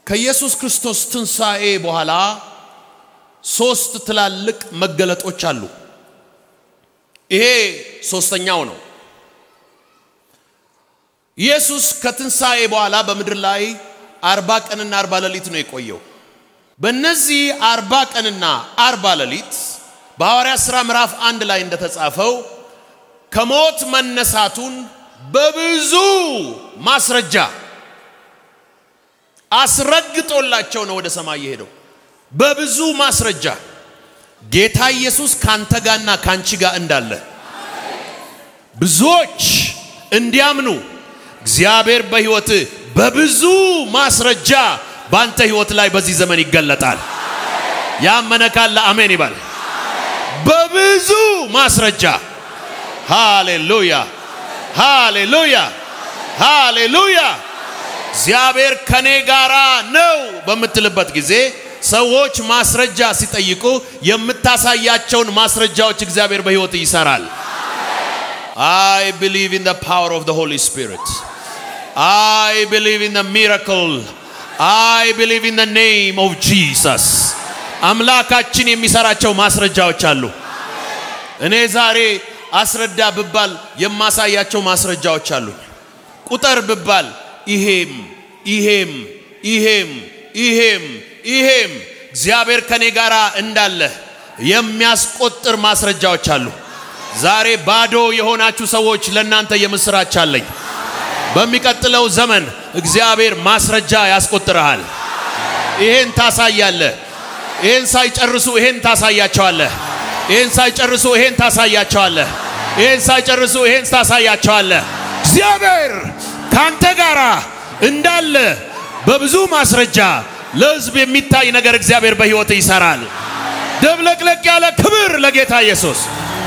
ከኢየሱስ ክርስቶስ ትንሣኤ በኋላ ሶስት ትላልቅ መገለጦች አሉ። ይሄ ሶስተኛው ነው። ኢየሱስ ከትንሣኤ በኋላ በምድር ላይ አርባ ቀንና አርባ ሌሊት ነው የቆየው። በእነዚህ አርባ ቀንና አርባ ሌሊት በሐዋርያት ሥራ ምዕራፍ አንድ ላይ እንደተጻፈው ከሞት መነሳቱን በብዙ ማስረጃ አስረግጦላቸው ነው ወደ ሰማይ የሄደው። በብዙ ማስረጃ ጌታ ኢየሱስ ካንተ ጋርና ካንቺ ጋር እንዳለ ብዙዎች እንዲያምኑ እግዚአብሔር በሕይወት በብዙ ማስረጃ በአንተ ሕይወት ላይ በዚህ ዘመን ይገለጣል። ያመነ ካለ አሜን ይባል። በብዙ ማስረጃ ሃሌሉያ፣ ሃሌሉያ፣ ሃሌሉያ። እግዚአብሔር ከኔ ጋራ ነው በምትልበት ጊዜ ሰዎች ማስረጃ ሲጠይቁ የምታሳያቸውን ማስረጃዎች እግዚአብሔር በሕይወት ይሰራል። I believe in the power of the Holy Spirit. I believe in the miracle. I believe in the name of Jesus. አምላካችን የሚሰራቸው ማስረጃዎች አሉ። እኔ ዛሬ አስረዳ ብባል የማሳያቸው ማስረጃዎች አሉ። ቁጠር ብባል ይሄም ይሄም ይሄም ይሄም ይሄም እግዚአብሔር ከኔ ጋር እንዳለ የሚያስቆጥር ማስረጃዎች አሉ። ዛሬ ባዶ የሆናችሁ ሰዎች ለእናንተ የምስራች አለኝ። በሚቀጥለው ዘመን እግዚአብሔር ማስረጃ ያስቆጥርሃል። ይሄን ታሳያለህ። ይሄን ሳይጨርሱ ይሄን ታሳያቸዋለህ። ይሄን ሳይጨርሱ ይሄን ታሳያቸዋለህ። ይሄን ሳይጨርሱ ይሄን ታሳያቸዋለህ። እግዚአብሔር ካንተ ጋር እንዳለ በብዙ ማስረጃ ለሕዝብ የሚታይ ነገር እግዚአብሔር በሕይወት ይሰራል። ደብለቅለቅ ያለ ክብር ለጌታ ኢየሱስ።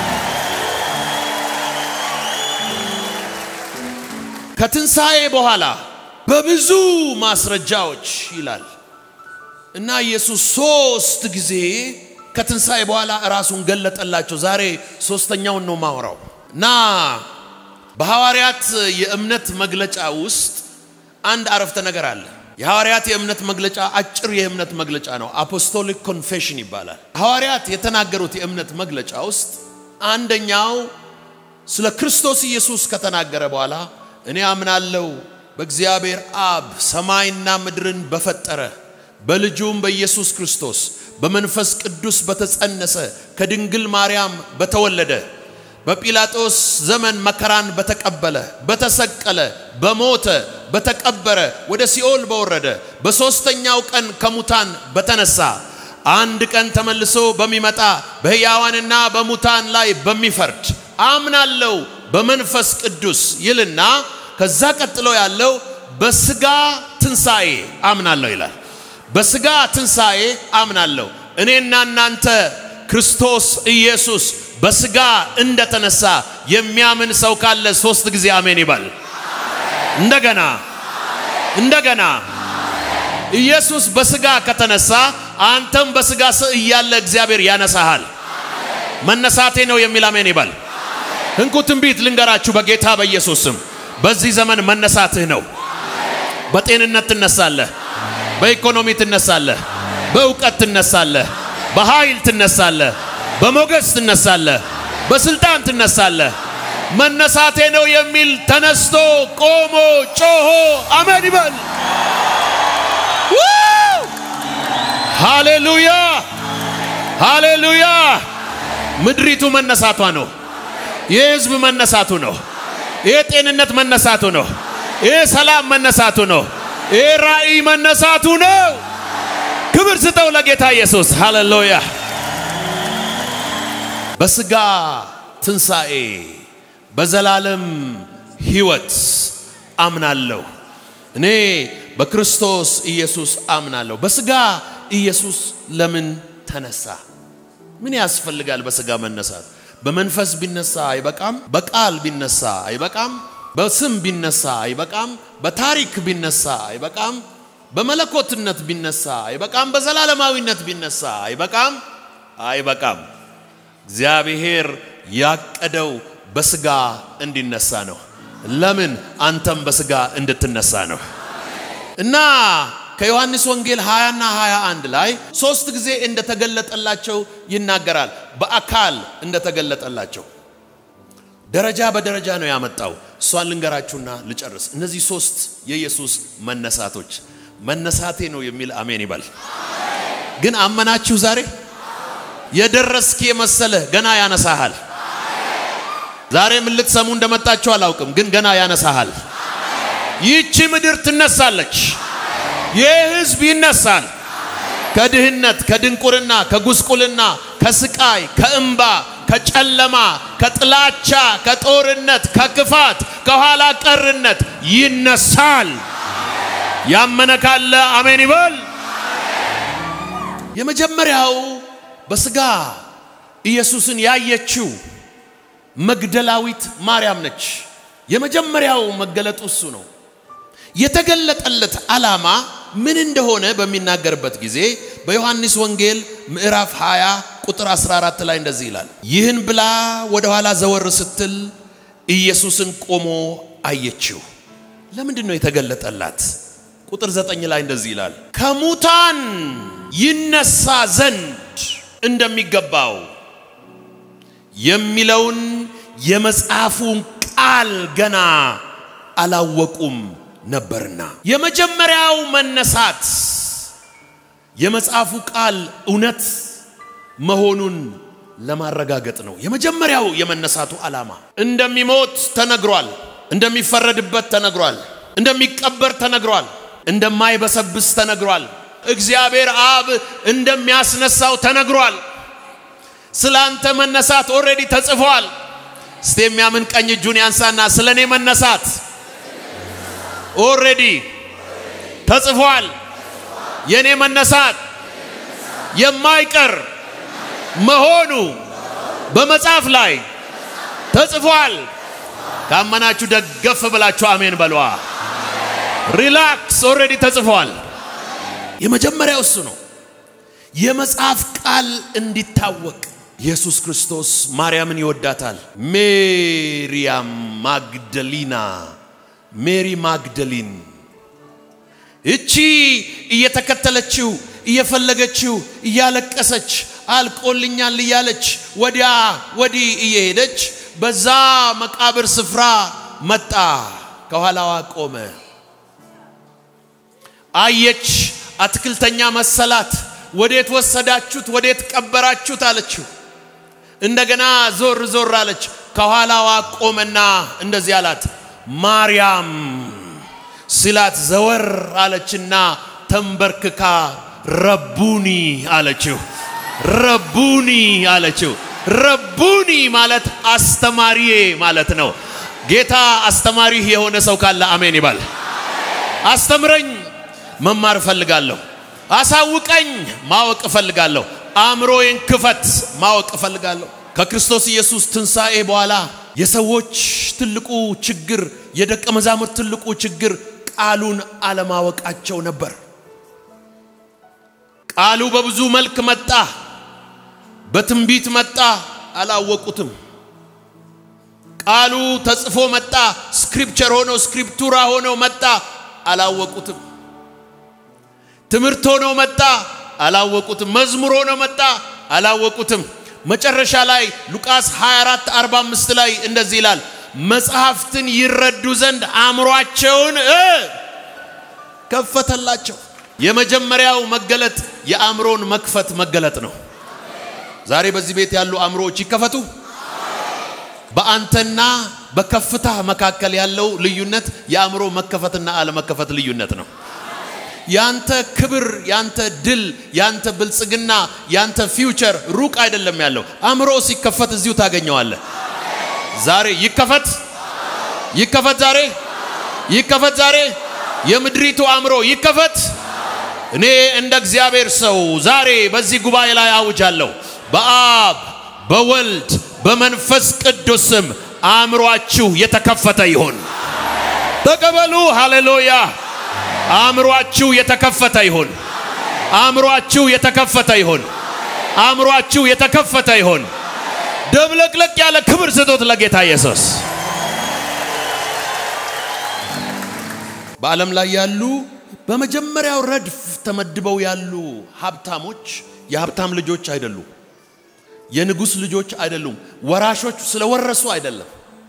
ከትንሣኤ በኋላ በብዙ ማስረጃዎች ይላል እና ኢየሱስ ሶስት ጊዜ ከትንሣኤ በኋላ ራሱን ገለጠላቸው። ዛሬ ሶስተኛውን ነው ማውራው እና በሐዋርያት የእምነት መግለጫ ውስጥ አንድ አረፍተ ነገር አለ። የሐዋርያት የእምነት መግለጫ አጭር የእምነት መግለጫ ነው። አፖስቶሊክ ኮንፌሽን ይባላል። ሐዋርያት የተናገሩት የእምነት መግለጫ ውስጥ አንደኛው ስለ ክርስቶስ ኢየሱስ ከተናገረ በኋላ እኔ አምናለሁ በእግዚአብሔር አብ ሰማይና ምድርን በፈጠረ በልጁም በኢየሱስ ክርስቶስ በመንፈስ ቅዱስ በተጸነሰ ከድንግል ማርያም በተወለደ በጲላጦስ ዘመን መከራን በተቀበለ በተሰቀለ በሞተ በተቀበረ ወደ ሲኦል በወረደ በሦስተኛው ቀን ከሙታን በተነሳ አንድ ቀን ተመልሶ በሚመጣ በሕያዋንና በሙታን ላይ በሚፈርድ አምናለሁ በመንፈስ ቅዱስ ይልና ከዛ ቀጥሎ ያለው በስጋ ትንሣኤ አምናለሁ ይላል። በስጋ ትንሣኤ አምናለሁ። እኔና እናንተ ክርስቶስ ኢየሱስ በስጋ እንደተነሳ የሚያምን ሰው ካለ ሶስት ጊዜ አሜን ይባል። እንደገና እንደገና ኢየሱስ በስጋ ከተነሳ አንተም በስጋ እያለ እግዚአብሔር ያነሳሃል። መነሳቴ ነው የሚል አሜን ይባል። እንኩ ትንቢት ልንገራችሁ በጌታ በኢየሱስ ስም በዚህ ዘመን መነሳትህ ነው። በጤንነት ትነሳለህ፣ በኢኮኖሚ ትነሳለህ፣ በእውቀት ትነሳለህ፣ በኃይል ትነሳለህ፣ በሞገስ ትነሳለህ፣ በስልጣን ትነሳለህ። መነሳቴ ነው የሚል ተነስቶ ቆሞ ጮሆ አሜን ይበል። ሃሌሉያ ሃሌሉያ። ምድሪቱ መነሳቷ ነው። ይህ ህዝብ መነሳቱ ነው። ይህ ጤንነት መነሳቱ ነው። ይህ ሰላም መነሳቱ ነው። ይህ ራእይ መነሳቱ ነው። ክብር ስጠው ለጌታ ኢየሱስ። ሃሌሉያ። በስጋ ትንሣኤ በዘላለም ሕይወት አምናለሁ። እኔ በክርስቶስ ኢየሱስ አምናለሁ። በስጋ ኢየሱስ ለምን ተነሳ? ምን ያስፈልጋል በስጋ መነሳት? በመንፈስ ቢነሳ አይበቃም? በቃል ቢነሳ አይበቃም? በስም ቢነሳ አይበቃም? በታሪክ ቢነሳ አይበቃም? በመለኮትነት ቢነሳ አይበቃም? በዘላለማዊነት ቢነሳ አይበቃም? አይበቃም። እግዚአብሔር ያቀደው በስጋ እንዲነሳ ነው። ለምን? አንተም በስጋ እንድትነሳ ነው። እና ከዮሐንስ ወንጌል 20 እና 21 ላይ ሶስት ጊዜ እንደተገለጠላቸው ይናገራል። በአካል እንደተገለጠላቸው ደረጃ በደረጃ ነው ያመጣው። እሷን ልንገራችሁና ልጨርስ። እነዚህ ሶስት የኢየሱስ መነሳቶች መነሳቴ ነው የሚል አሜን ይበል። ግን አመናችሁ? ዛሬ የደረስክ የመሰለህ ገና ያነሳሃል። ዛሬ ምን ልትሰሙ እንደመጣችሁ አላውቅም፣ ግን ገና ያነሳሃል። ይህቺ ምድር ትነሳለች። ይህ ህዝብ ይነሳል። ከድህነት፣ ከድንቁርና፣ ከጉስቁልና፣ ከስቃይ፣ ከእንባ፣ ከጨለማ፣ ከጥላቻ፣ ከጦርነት፣ ከክፋት፣ ከኋላ ቀርነት ይነሳል። ያመነ ካለ አሜን ይበል። የመጀመሪያው በስጋ ኢየሱስን ያየችው መግደላዊት ማርያም ነች። የመጀመሪያው መገለጡ እሱ ነው። የተገለጠለት ዓላማ ምን እንደሆነ በሚናገርበት ጊዜ በዮሐንስ ወንጌል ምዕራፍ 20 ቁጥር 14 ላይ እንደዚህ ይላል። ይህን ብላ ወደ ኋላ ዘወር ስትል ኢየሱስን ቆሞ አየችው። ለምንድን ነው የተገለጠላት? ቁጥር ዘጠኝ ላይ እንደዚህ ይላል ከሙታን ይነሳ ዘንድ እንደሚገባው የሚለውን የመጽሐፉን ቃል ገና አላወቁም ነበርና። የመጀመሪያው መነሳት የመጽሐፉ ቃል እውነት መሆኑን ለማረጋገጥ ነው። የመጀመሪያው የመነሳቱ ዓላማ እንደሚሞት ተነግሯል፣ እንደሚፈረድበት ተነግሯል፣ እንደሚቀበር ተነግሯል፣ እንደማይበሰብስ ተነግሯል፣ እግዚአብሔር አብ እንደሚያስነሳው ተነግሯል። ስለ አንተ መነሳት ኦልሬዲ ተጽፏል። እስቲ የሚያምን ቀኝ እጁን ያንሳና ስለ እኔ መነሳት ኦልሬዲ ተጽፏል። የእኔ መነሳት የማይቀር መሆኑ በመጽሐፍ ላይ ተጽፏል። ካመናችሁ ደገፍ ብላችሁ አሜን በሏ። ሪላክስ፣ ኦልሬዲ ተጽፏል። የመጀመሪያው እሱ ነው። የመጽሐፍ ቃል እንዲታወቅ ኢየሱስ ክርስቶስ ማርያምን ይወዳታል። ሜሪያም ማግደሊና ሜሪ ማግደሊን እቺ እየተከተለችው እየፈለገችው እያለቀሰች አልቆልኛል እያለች ወዲያ ወዲህ እየሄደች በዛ መቃብር ስፍራ መጣ። ከኋላዋ ቆመ። አየች። አትክልተኛ መሰላት። ወዴት ወሰዳችሁት? ወዴት ቀበራችሁት? አለችው። እንደገና ዞር ዞር አለች። ከኋላዋ ቆመና እንደዚህ አላት፣ ማርያም ሲላት ዘወር አለችና ተንበርክካ ረቡኒ አለችው። ረቡኒ አለችው። ረቡኒ ማለት አስተማሪዬ ማለት ነው። ጌታ አስተማሪህ የሆነ ሰው ካለ አሜን ይባል። አስተምረኝ፣ መማር እፈልጋለሁ። አሳውቀኝ፣ ማወቅ እፈልጋለሁ። አእምሮዬን ክፈት፣ ማወቅ እፈልጋለሁ። ከክርስቶስ ኢየሱስ ትንሣኤ በኋላ የሰዎች ትልቁ ችግር፣ የደቀ መዛሙርት ትልቁ ችግር ቃሉን አለማወቃቸው ነበር። ቃሉ በብዙ መልክ መጣ፣ በትንቢት መጣ፣ አላወቁትም። ቃሉ ተጽፎ መጣ፣ ስክሪፕቸር ሆኖ ስክሪፕቱራ ሆኖ መጣ፣ አላወቁትም። ትምህርት ሆኖ መጣ፣ አላወቁትም። መዝሙር ሆኖ መጣ፣ አላወቁትም። መጨረሻ ላይ ሉቃስ 24 45 ላይ እንደዚህ ይላል፣ መጽሐፍትን ይረዱ ዘንድ አእምሯቸውን ከፈተላቸው። የመጀመሪያው መገለጥ የአእምሮን መክፈት መገለጥ ነው። ዛሬ በዚህ ቤት ያሉ አእምሮዎች ይከፈቱ። በአንተና በከፍታ መካከል ያለው ልዩነት የአእምሮ መከፈትና አለመከፈት ልዩነት ነው። ያንተ ክብር፣ ያንተ ድል፣ ያንተ ብልጽግና፣ ያንተ ፊውቸር ሩቅ አይደለም ያለው። አእምሮ ሲከፈት እዚሁ ታገኘዋለህ። ዛሬ ይከፈት፣ ይከፈት፣ ዛሬ ይከፈት፣ ዛሬ የምድሪቱ አእምሮ ይከፈት። እኔ እንደ እግዚአብሔር ሰው ዛሬ በዚህ ጉባኤ ላይ አውጃለሁ። በአብ በወልድ በመንፈስ ቅዱስ ስም አእምሯችሁ የተከፈተ ይሁን። ተቀበሉ። ሃሌሉያ። አእምሯችሁ የተከፈተ ይሁን። አእምሯችሁ የተከፈተ ይሁን። አእምሯችሁ የተከፈተ ይሁን። ደብለቅለቅ ያለ ክብር ስጦት ለጌታ ኢየሱስ። በዓለም ላይ ያሉ በመጀመሪያው ረድፍ ተመድበው ያሉ ሀብታሞች የሀብታም ልጆች አይደሉም። የንጉሥ ልጆች አይደሉም። ወራሾች ስለወረሱ አይደለም።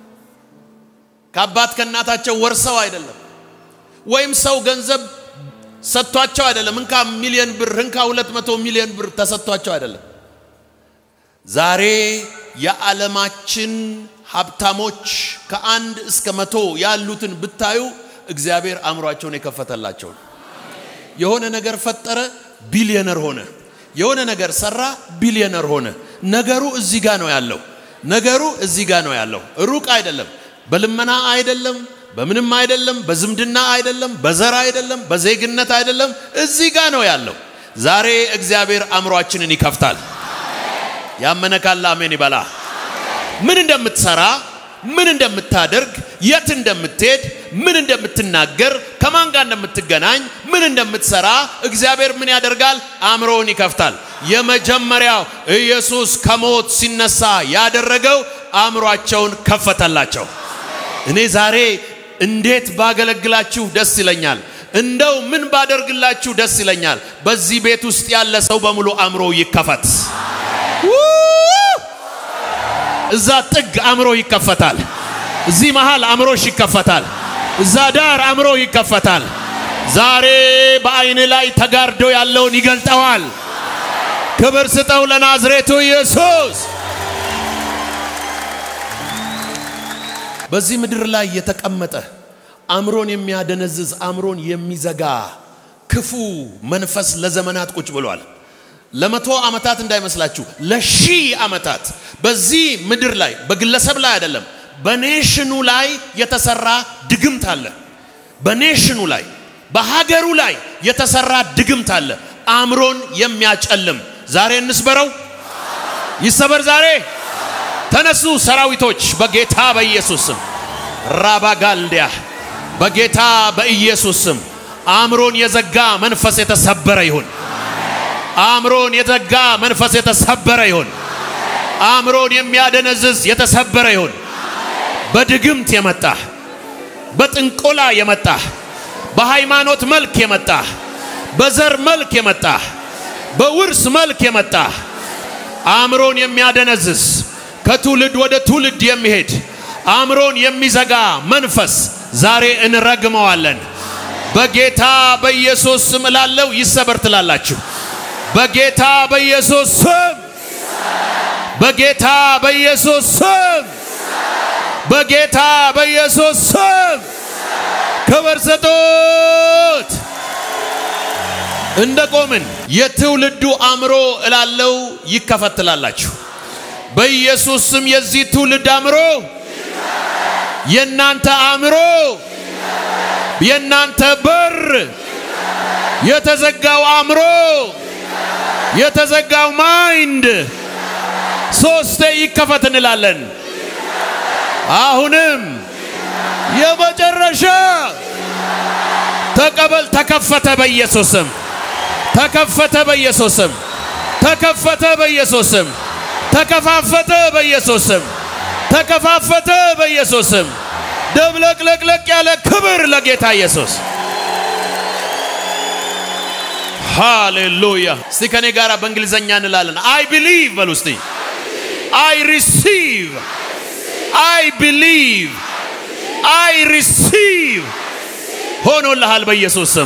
ከአባት ከእናታቸው ወርሰው አይደለም። ወይም ሰው ገንዘብ ሰጥቷቸው አይደለም። እንካ ሚሊዮን ብር እንካ ሁለት መቶ ሚሊዮን ብር ተሰጥቷቸው አይደለም። ዛሬ የዓለማችን ሀብታሞች ከአንድ እስከ መቶ ያሉትን ብታዩ እግዚአብሔር አእምሯቸውን የከፈተላቸው ነው። የሆነ ነገር ፈጠረ፣ ቢሊዮነር ሆነ። የሆነ ነገር ሰራ፣ ቢሊዮነር ሆነ። ነገሩ እዚህ ጋ ነው ያለው። ነገሩ እዚህ ጋ ነው ያለው። ሩቅ አይደለም። በልመና አይደለም፣ በምንም አይደለም፣ በዝምድና አይደለም፣ በዘር አይደለም፣ በዜግነት አይደለም። እዚህ ጋ ነው ያለው። ዛሬ እግዚአብሔር አእምሯችንን ይከፍታል። ያመነ ካለ አሜን ይበላ። ምን እንደምትሰራ፣ ምን እንደምታደርግ፣ የት እንደምትሄድ፣ ምን እንደምትናገር፣ ከማን ጋር እንደምትገናኝ፣ ምን እንደምትሰራ እግዚአብሔር ምን ያደርጋል? አእምሮውን ይከፍታል። የመጀመሪያው ኢየሱስ ከሞት ሲነሳ ያደረገው አእምሯቸውን ከፈተላቸው። እኔ ዛሬ እንዴት ባገለግላችሁ ደስ ይለኛል። እንደው ምን ባደርግላችሁ ደስ ይለኛል። በዚህ ቤት ውስጥ ያለ ሰው በሙሉ አእምሮ ይከፈት። እዛ ጥግ አእምሮ ይከፈታል። እዚህ መሃል አእምሮሽ ይከፈታል። እዛ ዳር አእምሮ ይከፈታል። ዛሬ በአይን ላይ ተጋርዶ ያለውን ይገልጠዋል። ክብር ስጠው ለናዝሬቱ ኢየሱስ። በዚህ ምድር ላይ የተቀመጠ አእምሮን የሚያደነዝዝ አእምሮን የሚዘጋ ክፉ መንፈስ ለዘመናት ቁጭ ብሏል። ለመቶ ዓመታት እንዳይመስላችሁ ለሺህ ዓመታት በዚህ ምድር ላይ በግለሰብ ላይ አይደለም፣ በኔሽኑ ላይ የተሰራ ድግምት አለ። በኔሽኑ ላይ በሀገሩ ላይ የተሰራ ድግምት አለ። አእምሮን የሚያጨልም ዛሬ እንስበረው፣ ይሰበር ዛሬ። ተነሱ ሰራዊቶች፣ በጌታ በኢየሱስ ስም ራባጋልዲያ፣ በጌታ በኢየሱስ ስም አእምሮን የዘጋ መንፈስ የተሰበረ ይሁን። አእምሮን የዘጋ መንፈስ የተሰበረ ይሁን። አእምሮን የሚያደነዝዝ የተሰበረ ይሁን። በድግምት የመጣ በጥንቆላ የመጣ በሃይማኖት መልክ የመጣ በዘር መልክ የመጣ በውርስ መልክ የመጣ አእምሮን የሚያደነዝዝ ከትውልድ ወደ ትውልድ የሚሄድ አእምሮን የሚዘጋ መንፈስ ዛሬ እንረግመዋለን። በጌታ በኢየሱስ ስም እላለው ይሰበር ትላላችሁ። በጌታ በኢየሱስ ስም በጌታ በኢየሱስ ስም በጌታ በኢየሱስ ስም ክብር ስጡት። እንደ ቆምን የትውልዱ አእምሮ እላለው ይከፈት ትላላችሁ። በኢየሱስ ስም የዚህ ትውልድ አእምሮ የእናንተ አእምሮ የእናንተ በር የተዘጋው አእምሮ የተዘጋው ማይንድ ሶስቴ ይከፈት እንላለን። አሁንም የመጨረሻ ተቀበል። ተከፈተ በኢየሱስም ተከፈተ በኢየሱስም ተከፈተ በኢየሱስም ተከፋፈተ በኢየሱስም ተከፋፈተ በኢየሱስም ደብለቅለቅለቅ ያለ ክብር ለጌታ ኢየሱስ። ሃሌሉያ። እስቲ ከኔ ጋር በእንግሊዘኛ እንላለን። አይ ቢሊቭ በሉ እስቲ። አይ ሪሲቭ፣ አይ ቢሊቭ፣ አይ ሪሲቭ። ሆኖልሃል በኢየሱስ ስም።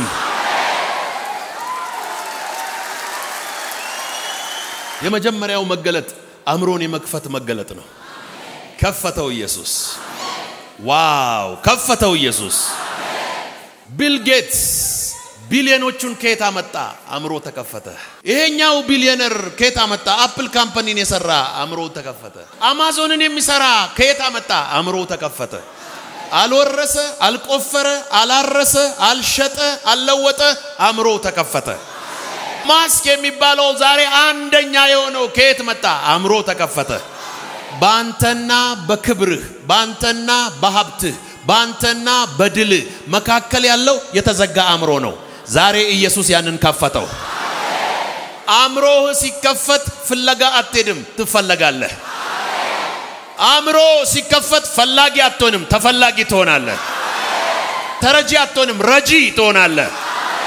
የመጀመሪያው መገለጥ አእምሮን የመክፈት መገለጥ ነው። ከፈተው ኢየሱስ። ዋው! ከፈተው ኢየሱስ። ቢል ጌትስ ቢሊዮኖቹን ከየት አመጣ? አእምሮ ተከፈተ። ይሄኛው ቢሊዮነር ከየት አመጣ? አፕል ካምፓኒን የሰራ አእምሮ ተከፈተ። አማዞንን የሚሰራ ከየት አመጣ? አእምሮ ተከፈተ። አልወረሰ፣ አልቆፈረ፣ አላረሰ፣ አልሸጠ፣ አልለወጠ፣ አእምሮ ተከፈተ። ማስክ የሚባለው ዛሬ አንደኛ የሆነው ከየት መጣ? አእምሮ ተከፈተ። በአንተና በክብርህ በአንተና በሀብትህ በአንተና በድልህ መካከል ያለው የተዘጋ አእምሮ ነው። ዛሬ ኢየሱስ ያንን ከፈተው። አእምሮህ ሲከፈት ፍለጋ አትሄድም፣ ትፈለጋለህ። አእምሮ ሲከፈት ፈላጊ አትሆንም፣ ተፈላጊ ትሆናለህ። ተረጂ አትሆንም፣ ረጂ ትሆናለህ።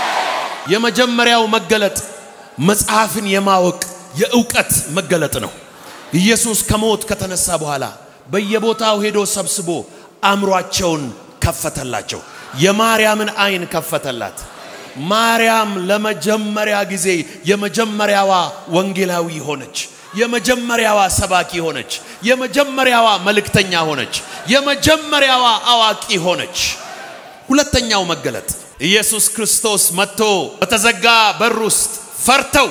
የመጀመሪያው መገለጥ መጽሐፍን የማወቅ የእውቀት መገለጥ ነው። ኢየሱስ ከሞት ከተነሳ በኋላ በየቦታው ሄዶ ሰብስቦ አእምሯቸውን ከፈተላቸው። የማርያምን አይን ከፈተላት። ማርያም ለመጀመሪያዋ ጊዜ የመጀመሪያዋ ወንጌላዊ ሆነች። የመጀመሪያዋ ሰባኪ ሆነች። የመጀመሪያዋ መልእክተኛ ሆነች። የመጀመሪያዋ አዋቂ ሆነች። ሁለተኛው መገለጥ ኢየሱስ ክርስቶስ መጥቶ በተዘጋ በር ውስጥ ፈርተው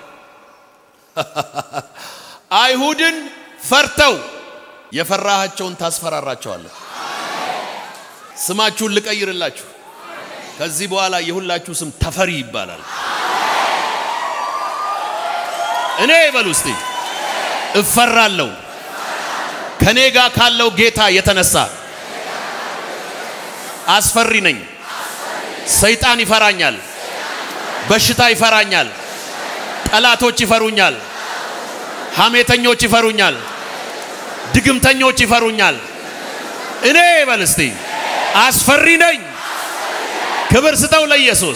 አይሁድን ፈርተው የፈራሃቸውን ታስፈራራቸዋለህ። ስማችሁን ልቀይርላችሁ። ከዚህ በኋላ የሁላችሁ ስም ተፈሪ ይባላል። እኔ ይበሉ እስቲ እፈራለሁ ከኔ ጋር ካለው ጌታ የተነሳ አስፈሪ ነኝ። ሰይጣን ይፈራኛል፣ በሽታ ይፈራኛል፣ ጠላቶች ይፈሩኛል፣ ሐሜተኞች ይፈሩኛል፣ ድግምተኞች ይፈሩኛል። እኔ ይበል እስቲ አስፈሪ ነኝ። ክብር ስጠው ለኢየሱስ።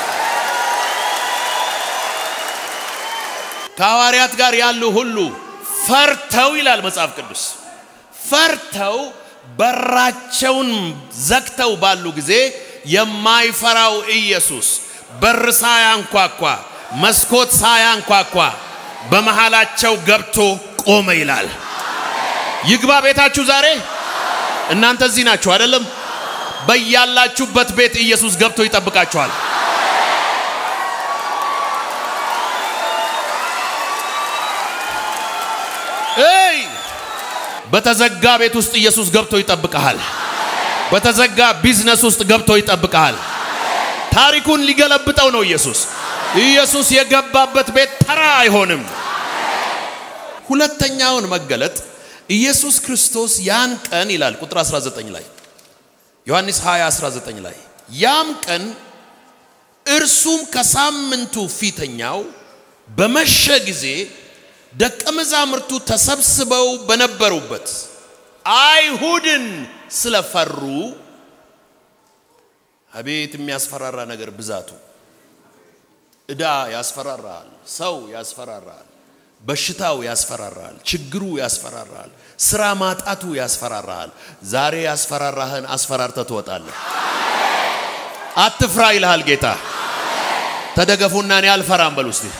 ከሐዋርያት ጋር ያሉ ሁሉ ፈርተው ይላል መጽሐፍ ቅዱስ ፈርተው በራቸውን ዘግተው ባሉ ጊዜ የማይፈራው ኢየሱስ በር ሳያንኳኳ መስኮት ሳያንኳኳ በመሃላቸው ገብቶ ቆመ ይላል። ይግባ ቤታችሁ ዛሬ። እናንተ እዚህ ናችሁ አይደለም? በያላችሁበት ቤት ኢየሱስ ገብቶ ይጠብቃችኋል። እይ በተዘጋ ቤት ውስጥ ኢየሱስ ገብቶ ይጠብቀሃል። በተዘጋ ቢዝነስ ውስጥ ገብቶ ይጠብቀሃል። ታሪኩን ሊገለብጠው ነው ኢየሱስ። ኢየሱስ የገባበት ቤት ተራ አይሆንም። ሁለተኛውን መገለጥ ኢየሱስ ክርስቶስ ያን ቀን ይላል ቁጥር 19 ላይ ዮሐንስ 20 19 ላይ ያም ቀን እርሱም ከሳምንቱ ፊተኛው በመሸ ጊዜ ደቀ መዛሙርቱ ተሰብስበው በነበሩበት አይሁድን ስለፈሩ አቤት የሚያስፈራራ ነገር ብዛቱ። ዕዳ ያስፈራራል፣ ሰው ያስፈራራል፣ በሽታው ያስፈራራል፣ ችግሩ ያስፈራራል፣ ስራ ማጣቱ ያስፈራራል። ዛሬ ያስፈራራህን አስፈራርተ ትወጣለህ። አትፍራ ይልሃል ጌታ። ተደገፉና እኔ አልፈራም በሉ እስቲ።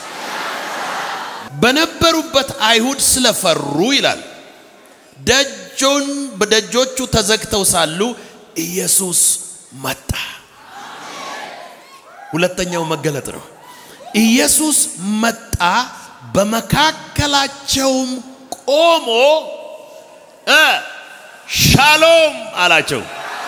በነበሩበት አይሁድ ስለፈሩ ይላል ደጆን በደጆቹ ተዘግተው ሳሉ ኢየሱስ መጣ። ሁለተኛው መገለጥ ነው። ኢየሱስ መጣ፣ በመካከላቸውም ቆሞ እ ሻሎም አላቸው።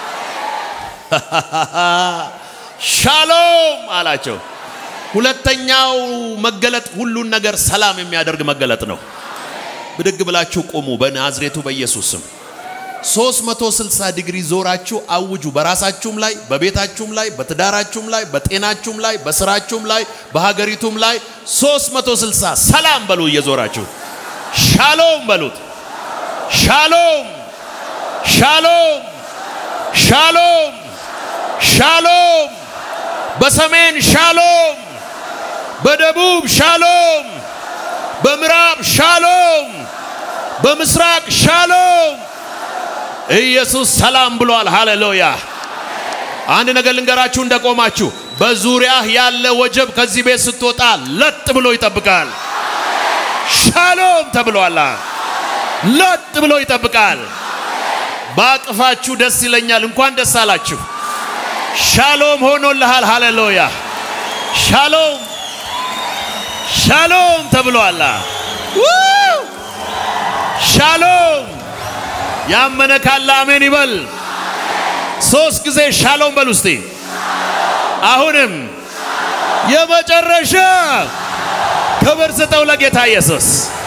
ሻሎም አላቸው። ሁለተኛው መገለጥ ሁሉን ነገር ሰላም የሚያደርግ መገለጥ ነው። ብድግ ብላችሁ ቁሙ። በናዝሬቱ በኢየሱስ ስም 360 ዲግሪ ዞራችሁ አውጁ። በራሳችሁም ላይ፣ በቤታችሁም ላይ፣ በትዳራችሁም ላይ፣ በጤናችሁም ላይ፣ በስራችሁም ላይ፣ በሀገሪቱም ላይ 360 ሰላም በሉ። እየዞራችሁ ሻሎም በሉት። ሻሎም ሻሎም ሻሎም ሻሎም፣ በሰሜን ሻሎም፣ በደቡብ ሻሎም፣ በምዕራብ ሻሎም፣ በምስራቅ ሻሎም። ኢየሱስ ሰላም ብሏል። ሃሌሉያ! አንድ ነገር ልንገራችሁ እንደቆማችሁ፣ በዙሪያህ ያለ ወጀብ ከዚህ ቤት ስትወጣ ለጥ ብሎ ይጠብቃል። ሻሎም ተብሏል። ለጥ ብሎ ይጠብቃል። ባቅፋችሁ ደስ ይለኛል። እንኳን ደስ አላችሁ። ሻሎም ሆኖልሃል። ሃሌሉያ! ሻሎም ሻሎም ተብሏል። ሻሎም ያመነ ካለ አሜን ይበል። ሶስት ጊዜ ሻሎም በል ውስጤ። አሁንም የመጨረሻ ክብር ስጠው ለጌታ ኢየሱስ።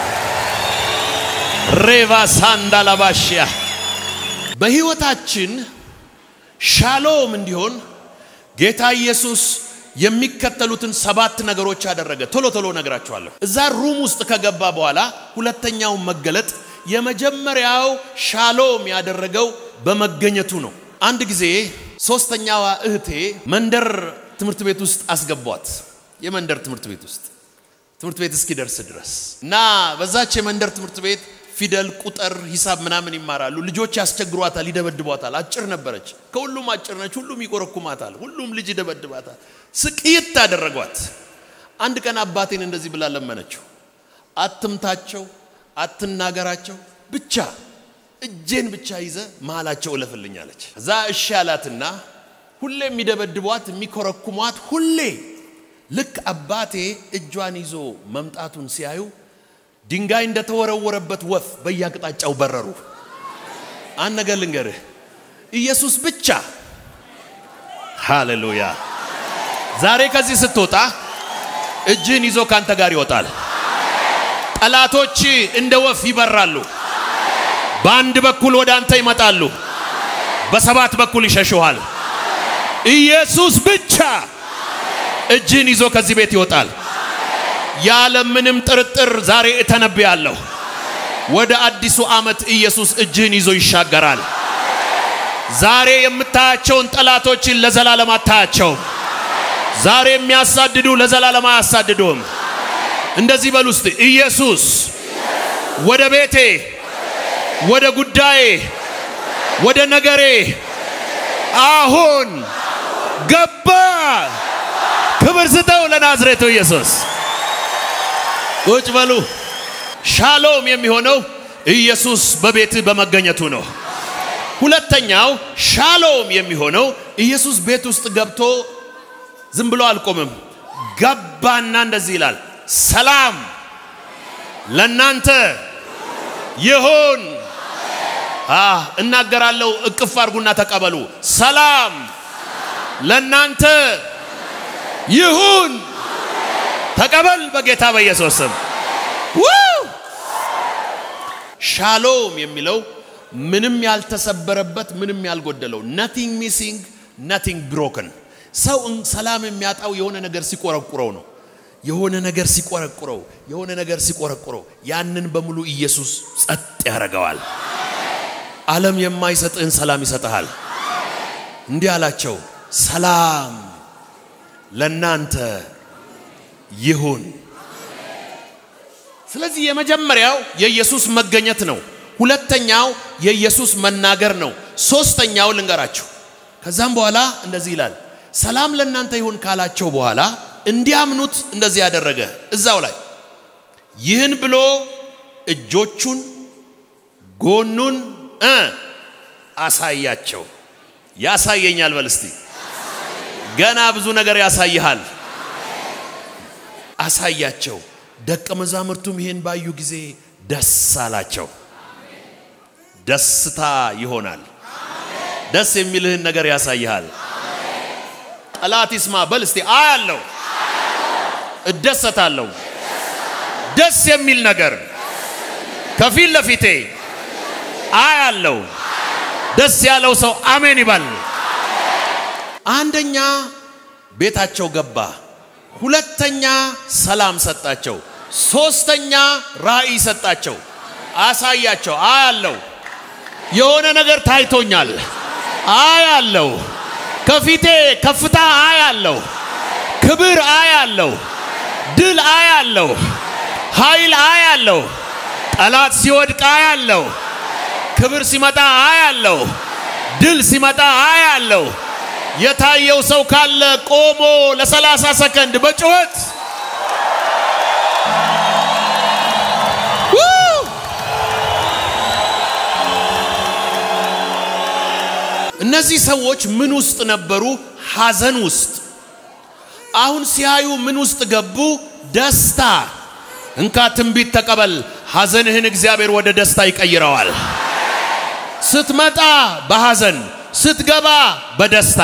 ሬቫ ሳንዳላባሽያ በሕይወታችን ሻሎም እንዲሆን ጌታ ኢየሱስ የሚከተሉትን ሰባት ነገሮች አደረገ። ቶሎ ቶሎ ነግራችኋለሁ። እዛ ሩም ውስጥ ከገባ በኋላ ሁለተኛው መገለጥ የመጀመሪያው ሻሎም ያደረገው በመገኘቱ ነው። አንድ ጊዜ ሶስተኛዋ እህቴ መንደር ትምህርት ቤት ውስጥ አስገቧት። የመንደር ትምህርት ቤት ውስጥ ትምህርት ቤት እስኪደርስ ድረስ እና በዛች የመንደር ትምህርት ቤት ፊደል፣ ቁጥር፣ ሂሳብ ምናምን ይማራሉ። ልጆች ያስቸግሯታል፣ ይደበድቧታል። አጭር ነበረች፣ ከሁሉም አጭር ነች። ሁሉም ይቆረኩማታል፣ ሁሉም ልጅ ይደበድባታል። ስቅይት አደረጓት። አንድ ቀን አባቴን እንደዚህ ብላ ለመነችው፣ አትምታቸው፣ አትናገራቸው፣ ብቻ እጄን ብቻ ይዘ መሃላቸው እለፍልኝ አለች። እዛ እሺ አላትና ሁሌ የሚደበድቧት የሚኮረኩሟት ሁሌ ልክ አባቴ እጇን ይዞ መምጣቱን ሲያዩ ድንጋይ እንደተወረወረበት ወፍ በየአቅጣጫው በረሩ። አንድ ነገር ልንገርህ፣ ኢየሱስ ብቻ ሃሌሉያ። ዛሬ ከዚህ ስትወጣ እጅህን ይዞ ካንተ ጋር ይወጣል። ጠላቶች እንደ ወፍ ይበራሉ። በአንድ በኩል ወደ አንተ ይመጣሉ፣ በሰባት በኩል ይሸሹሃል። ኢየሱስ ብቻ እጅህን ይዞ ከዚህ ቤት ይወጣል። ያለ ምንም ጥርጥር ዛሬ እተነብያለሁ። ወደ አዲሱ ዓመት ኢየሱስ እጅህን ይዞ ይሻገራል። ዛሬ የምታያቸውን ጠላቶችን ለዘላለም አታያቸውም። ዛሬ የሚያሳድዱ ለዘላለም አያሳድዱም። እንደዚህ በሉ ውስጥ ኢየሱስ ወደ ቤቴ፣ ወደ ጉዳዬ፣ ወደ ነገሬ አሁን ገባ። ክብር ስጠው ለናዝሬቱ ኢየሱስ። ቁጭ በሉ። ሻሎም የሚሆነው ኢየሱስ በቤትህ በመገኘቱ ነው። ሁለተኛው ሻሎም የሚሆነው ኢየሱስ ቤት ውስጥ ገብቶ ዝም ብሎ አልቆምም። ገባና እንደዚህ ይላል፣ ሰላም ለናንተ ይሁን። እናገራለሁ፣ እቅፍ አድርጉና ተቀበሉ። ሰላም ለናንተ ይሁን። ተቀበል በጌታ በኢየሱስ ስም። ሻሎም የሚለው ምንም ያልተሰበረበት ምንም ያልጎደለው ነቲንግ ሚሲንግ ነቲንግ ብሮክን። ሰው ሰላም የሚያጣው የሆነ ነገር ሲቆረቁረው ነው። የሆነ ነገር ሲቆረቁረው የሆነ ነገር ሲቆረቁረው ያንን በሙሉ ኢየሱስ ጸጥ ያደርገዋል። ዓለም የማይሰጥህን ሰላም ይሰጥሃል። እንዲህ አላቸው፣ ሰላም ለናንተ ይሁን። ስለዚህ የመጀመሪያው የኢየሱስ መገኘት ነው። ሁለተኛው የኢየሱስ መናገር ነው። ሶስተኛው ልንገራችሁ። ከዛም በኋላ እንደዚህ ይላል፣ ሰላም ለእናንተ ይሁን ካላቸው በኋላ እንዲያምኑት እንደዚህ ያደረገ እዛው ላይ ይህን ብሎ እጆቹን ጎኑን እ አሳያቸው። ያሳየኛል በል እስቲ። ገና ብዙ ነገር ያሳይሃል። አሳያቸው። ደቀ መዛሙርቱም ይህን ባዩ ጊዜ ደስ አላቸው። ደስታ ይሆናል። ደስ የሚልህን ነገር ያሳይሃል። ጠላት ይስማ በል እስቲ። አያለው፣ እደሰታለሁ። ደስ የሚል ነገር ከፊት ለፊቴ አያለው። ደስ ያለው ሰው አሜን ይበል። አንደኛ ቤታቸው ገባ። ሁለተኛ ሰላም ሰጣቸው። ሶስተኛ ራእይ ሰጣቸው፣ አሳያቸው። አያለው የሆነ ነገር ታይቶኛል፣ አያለው ከፊቴ ከፍታ አያለው፣ ክብር አያለው፣ ድል አያለው፣ ኃይል አያለው፣ ጠላት ሲወድቅ አያለው፣ ክብር ሲመጣ አያለው፣ ድል ሲመጣ አያለው። የታየው ሰው ካለ ቆሞ ለሰላሳ ሰከንድ በጩኸት እነዚህ ሰዎች ምን ውስጥ ነበሩ? ሐዘን ውስጥ። አሁን ሲያዩ ምን ውስጥ ገቡ? ደስታ። እንካ ትንቢት ተቀበል። ሐዘንህን እግዚአብሔር ወደ ደስታ ይቀይረዋል። ስትመጣ በሐዘን ስትገባ በደስታ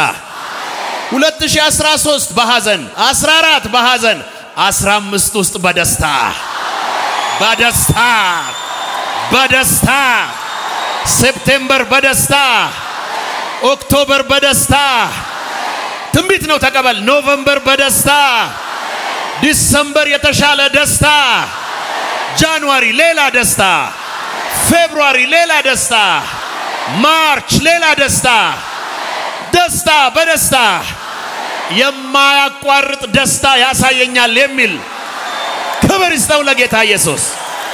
2013 በሐዘን 14 በሐዘን 15 ውስጥ በደስታ በደስታ በደስታ ሴፕቴምበር በደስታ ኦክቶበር በደስታ ትንቢት ነው ተቀበል። ኖቨምበር በደስታ ዲሰምበር የተሻለ ደስታ፣ ጃንዋሪ ሌላ ደስታ፣ ፌብሩዋሪ ሌላ ደስታ፣ ማርች ሌላ ደስታ፣ ደስታ በደስታ የማያቋርጥ ደስታ ያሳየኛል የሚል ክብር ይስጠው ለጌታ ኢየሱስ።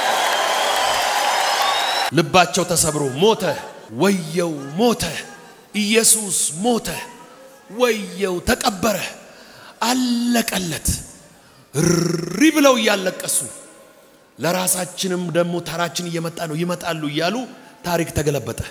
ልባቸው ተሰብሮ ሞተ፣ ወየው ሞተ፣ ኢየሱስ ሞተ፣ ወየው ተቀበረ፣ አለቀለት። እሪ ብለው እያለቀሱ ለራሳችንም ደግሞ ተራችን እየመጣ ነው ይመጣሉ እያሉ ታሪክ ተገለበጠ።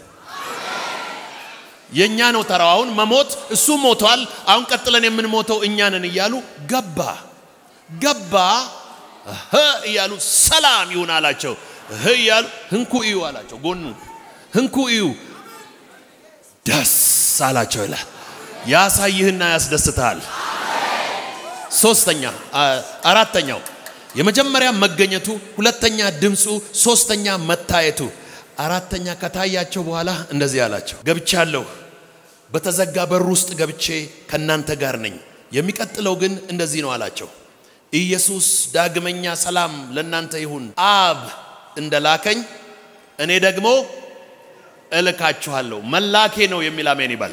የእኛ ነው ተራው። አሁን መሞት እሱ ሞቷል። አሁን ቀጥለን የምንሞተው እኛ ነን እያሉ ገባ ገባ እህ እያሉ ሰላም ይሁን አላቸው። እህ እያሉ ህንኩ እዩ አላቸው። ጎኑ ህንኩ እዩ ደስ አላቸው ይላል። ያሳይህና ያስደስትሃል። ሶስተኛ አራተኛው የመጀመሪያ መገኘቱ፣ ሁለተኛ ድምፁ፣ ሶስተኛ መታየቱ። አራተኛ ከታያቸው በኋላ እንደዚህ አላቸው፣ ገብቻለሁ፣ በተዘጋ በር ውስጥ ገብቼ ከእናንተ ጋር ነኝ። የሚቀጥለው ግን እንደዚህ ነው አላቸው፣ ኢየሱስ ዳግመኛ ሰላም ለእናንተ ይሁን፣ አብ እንደላከኝ እኔ ደግሞ እልካችኋለሁ። መላኬ ነው የሚል አሜን ይባል።